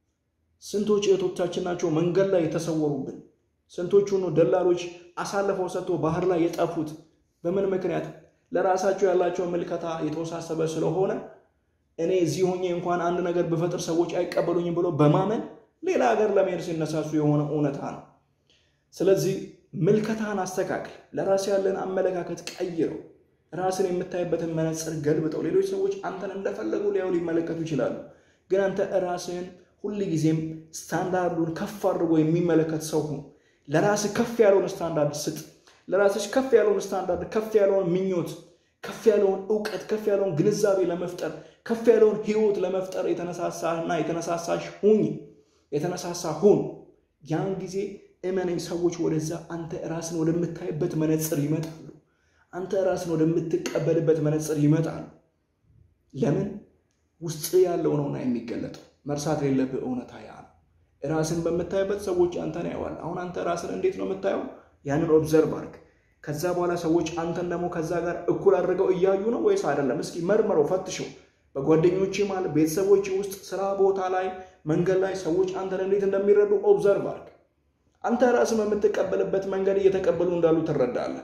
ስንቶች እህቶቻችን ናቸው መንገድ ላይ የተሰወሩብን? ስንቶቹ ነው ደላሎች አሳልፈው ሰጥቶ ባህር ላይ የጠፉት? በምን ምክንያት? ለራሳቸው ያላቸው ምልከታ የተወሳሰበ ስለሆነ እኔ እዚህ ሆኜ እንኳን አንድ ነገር ብፈጥር ሰዎች አይቀበሉኝም ብሎ በማመን ሌላ ሀገር ለመሄድ ሲነሳሱ የሆነ እውነታ ነው። ስለዚህ ምልከታን አስተካክል። ለራስ ያለን አመለካከት ቀይረው። ራስን የምታይበትን መነጽር ገልብጠው። ሌሎች ሰዎች አንተን እንደፈለጉ ሊያዩ ሊመለከቱ ይችላሉ። ግን አንተ ራስህን ሁል ጊዜም ስታንዳርዱን ከፍ አድርጎ የሚመለከት ሰው ሁን። ለራስህ ከፍ ያለውን ስታንዳርድ ስጥ። ለራስሽ ከፍ ያለውን ስታንዳርድ፣ ከፍ ያለውን ምኞት፣ ከፍ ያለውን እውቀት፣ ከፍ ያለውን ግንዛቤ ለመፍጠር ከፍ ያለውን ህይወት ለመፍጠር የተነሳሳና የተነሳሳሽ ሁኝ የተነሳሳ ሁን። ያን ጊዜ እመነኝ ሰዎች ወደዛ አንተ ራስን ወደምታይበት መነጽር ይመጣሉ። አንተ ራስን ወደምትቀበልበት መነጽር ይመጣሉ። ለምን ውስጥ ያለው ነውና የሚገለጠው። መርሳት የሌለብህ እውነታ ያ ነው። ራስን በምታይበት ሰዎች አንተን ያየዋል። አሁን አንተ ራስን እንዴት ነው የምታየው? ያንን ኦብዘርቭ አድርግ። ከዛ በኋላ ሰዎች አንተን ደግሞ ከዛ ጋር እኩል አድርገው እያዩ ነው ወይስ አይደለም? እስኪ መርምረው፣ ፈትሸው። በጓደኞች ማለት ቤተሰቦች ውስጥ፣ ስራ ቦታ ላይ፣ መንገድ ላይ ሰዎች አንተን እንዴት እንደሚረዱ ኦብዘርቭ አድርግ። አንተ ራስን በምትቀበልበት መንገድ እየተቀበሉ እንዳሉ ትረዳለህ።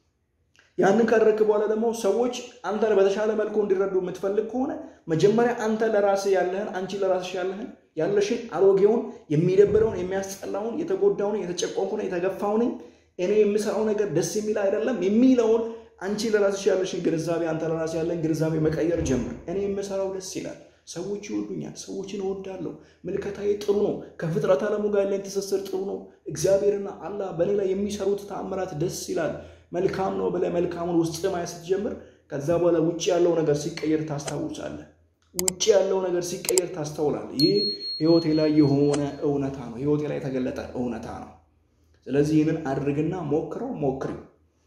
ያንን ካደረግክ በኋላ ደግሞ ሰዎች አንተን በተሻለ መልኩ እንዲረዱ የምትፈልግ ከሆነ መጀመሪያ አንተ ለራስህ ያለህን አንቺ ለራስሽ ያለህን ያለሽን አሮጌውን የሚደብረውን የሚያስጠላውን የተጎዳውን የተጨቆንኩን የተገፋውን እኔ የምሰራው ነገር ደስ የሚል አይደለም የሚለውን አንቺ ለራስሽ ያለሽን ግንዛቤ አንተ ለራስህ ያለን ግንዛቤ መቀየር ጀምር። እኔ የምሰራው ደስ ይላል፣ ሰዎች ይወዱኛል፣ ሰዎችን እወዳለሁ፣ ምልከታዬ ጥሩ ነው፣ ከፍጥረት ዓለሙ ጋር ያለኝ ትስስር ጥሩ ነው፣ እግዚአብሔርና አላህ በእኔ ላይ የሚሰሩት ተአምራት ደስ ይላል፣ መልካም ነው ብለህ መልካሙን ውስጥ ማየት ስትጀምር ከዛ በኋላ ውጭ ያለው ነገር ሲቀየር ታስታውሳለህ። ውጭ ያለው ነገር ሲቀየር ታስተውላለህ። ይህ ህይወቴ ላይ የሆነ እውነታ ነው፣ ህይወቴ ላይ የተገለጠ እውነታ ነው። ስለዚህ ይህንን አድርግና ሞክረው ሞክሪው።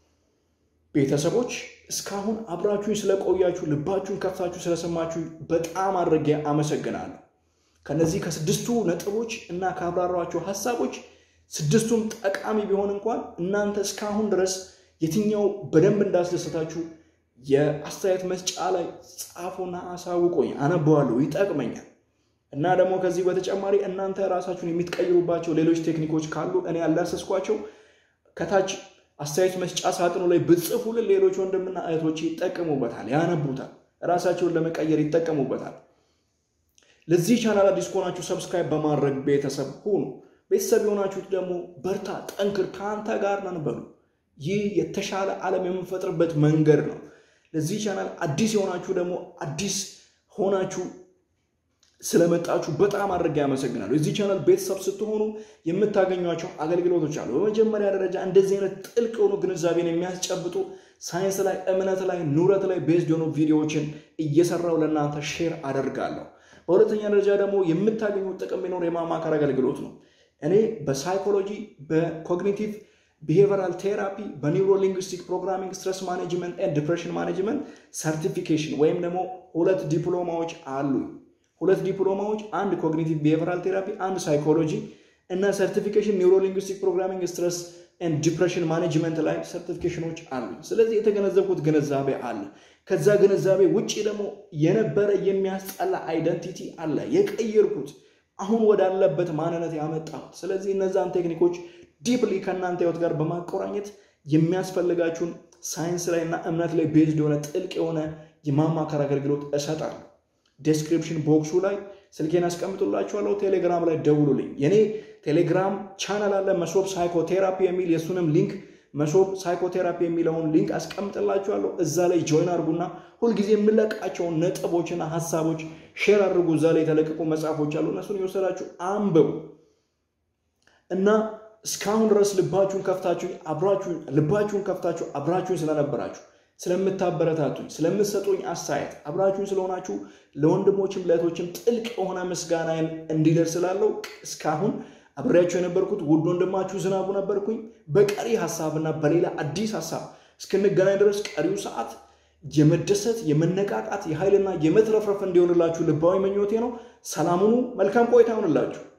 ቤተሰቦች እስካሁን አብራችሁኝ ስለቆያችሁ ልባችሁን ከፍታችሁ ስለሰማችሁ በጣም አድርጌ አመሰግናለሁ። ከነዚህ ከስድስቱ ነጥቦች እና ካብራሯቸው ሀሳቦች ስድስቱም ጠቃሚ ቢሆን እንኳን እናንተ እስካሁን ድረስ የትኛው በደንብ እንዳስደሰታችሁ የአስተያየት መስጫ ላይ ጻፉና አሳውቆኝ፣ አነበዋለሁ፣ ይጠቅመኛል። እና ደግሞ ከዚህ በተጨማሪ እናንተ ራሳችሁን የምትቀይሩባቸው ሌሎች ቴክኒኮች ካሉ እኔ ያላሰስኳቸው ከታች አስተያየት መስጫ ሳጥኑ ላይ ብጽፉልን ሌሎች ወንድምና እህቶች ይጠቀሙበታል፣ ያነቡታል፣ ራሳቸውን ለመቀየር ይጠቀሙበታል። ለዚህ ቻናል አዲስ ከሆናችሁ ሰብስክራይብ በማድረግ ቤተሰብ ሁኑ። ቤተሰብ የሆናችሁት ደግሞ በርታ፣ ጠንክር፣ ከአንተ ጋር ነን በሉ። ይህ የተሻለ ዓለም የምንፈጥርበት መንገድ ነው። ለዚህ ቻናል አዲስ የሆናችሁ ደግሞ አዲስ ሆናችሁ ስለመጣችሁ በጣም አድርጌ ያመሰግናለሁ። የዚህ ቻናል ቤተሰብ ስትሆኑ የምታገኟቸው አገልግሎቶች አሉ። በመጀመሪያ ደረጃ እንደዚህ አይነት ጥልቅ የሆኑ ግንዛቤን የሚያስጨብጡ ሳይንስ ላይ፣ እምነት ላይ፣ ኑረት ላይ ቤዝድ የሆኑ ቪዲዮዎችን እየሰራው ለእናንተ ሼር አደርጋለሁ። በሁለተኛ ደረጃ ደግሞ የምታገኙት ጥቅም ቢኖር የማማከር አገልግሎት ነው። እኔ በሳይኮሎጂ በኮግኒቲቭ ቢሄቨራል ቴራፒ በኒውሮ ሊንግዊስቲክ ፕሮግራሚንግ ስትረስ ማኔጅመንት ኤንድ ዲፕሬሽን ማኔጅመንት ሰርቲፊኬሽን ወይም ደግሞ ሁለት ዲፕሎማዎች አሉኝ። ሁለት ዲፕሎማዎች፣ አንድ ኮግኒቲቭ ቢሄቨራል ቴራፒ፣ አንድ ሳይኮሎጂ እና ሰርቲፊኬሽን ኒውሮ ሊንግዊስቲክ ፕሮግራሚንግ ስትረስ ኤንድ ዲፕሬሽን ማኔጅመንት ላይ ሰርቲፊኬሽኖች አሉኝ። ስለዚህ የተገነዘብኩት ግንዛቤ አለ። ከዛ ግንዛቤ ውጭ ደግሞ የነበረ የሚያስጠላ አይደንቲቲ አለ የቀየርኩት አሁን ወዳለበት ማንነት ያመጣሁት። ስለዚህ እነዛን ቴክኒኮች ዲፕሊ ከእናንተ ህይወት ጋር በማቆራኘት የሚያስፈልጋችሁን ሳይንስ ላይ እና እምነት ላይ ቤዝድ የሆነ ጥልቅ የሆነ የማማከር አገልግሎት እሰጣለሁ። ዴስክሪፕሽን ቦክሱ ላይ ስልኬን አስቀምጡላችኋለሁ። ቴሌግራም ላይ ደውሉልኝ። የኔ ቴሌግራም ቻናል አለ መሶብ ሳይኮቴራፒ የሚል የእሱንም ሊንክ መሶብ ሳይኮቴራፒ የሚለውን ሊንክ አስቀምጥላችኋለሁ። እዛ ላይ ጆይን አድርጉና ሁልጊዜ የምለቃቸውን ነጥቦችና ሀሳቦች ሼር አድርጉ። እዛ ላይ የተለቀቁ መጽሐፎች አሉ። እነሱን የወሰዳችሁ አንብቡ እና እስካሁን ድረስ ልባችሁን ከፍታችሁ አብራችሁን ልባችሁን ከፍታችሁ አብራችሁን ስለነበራችሁ ስለምታበረታቱኝ ስለምትሰጡኝ አስተያየት አብራችሁን ስለሆናችሁ ለወንድሞችም ለእህቶችም ጥልቅ የሆነ ምስጋናዬን እንዲደርስ ስላለው እስካሁን አብሬያችሁ የነበርኩት ውድ ወንድማችሁ ዝናቡ ነበርኩኝ። በቀሪ ሀሳብና በሌላ አዲስ ሀሳብ እስክንገናኝ ድረስ ቀሪው ሰዓት የመደሰት የመነቃቃት የኃይልና የመትረፍረፍ እንዲሆንላችሁ ልባዊ ምኞቴ ነው። ሰላሙኑ መልካም ቆይታ ይሆንላችሁ።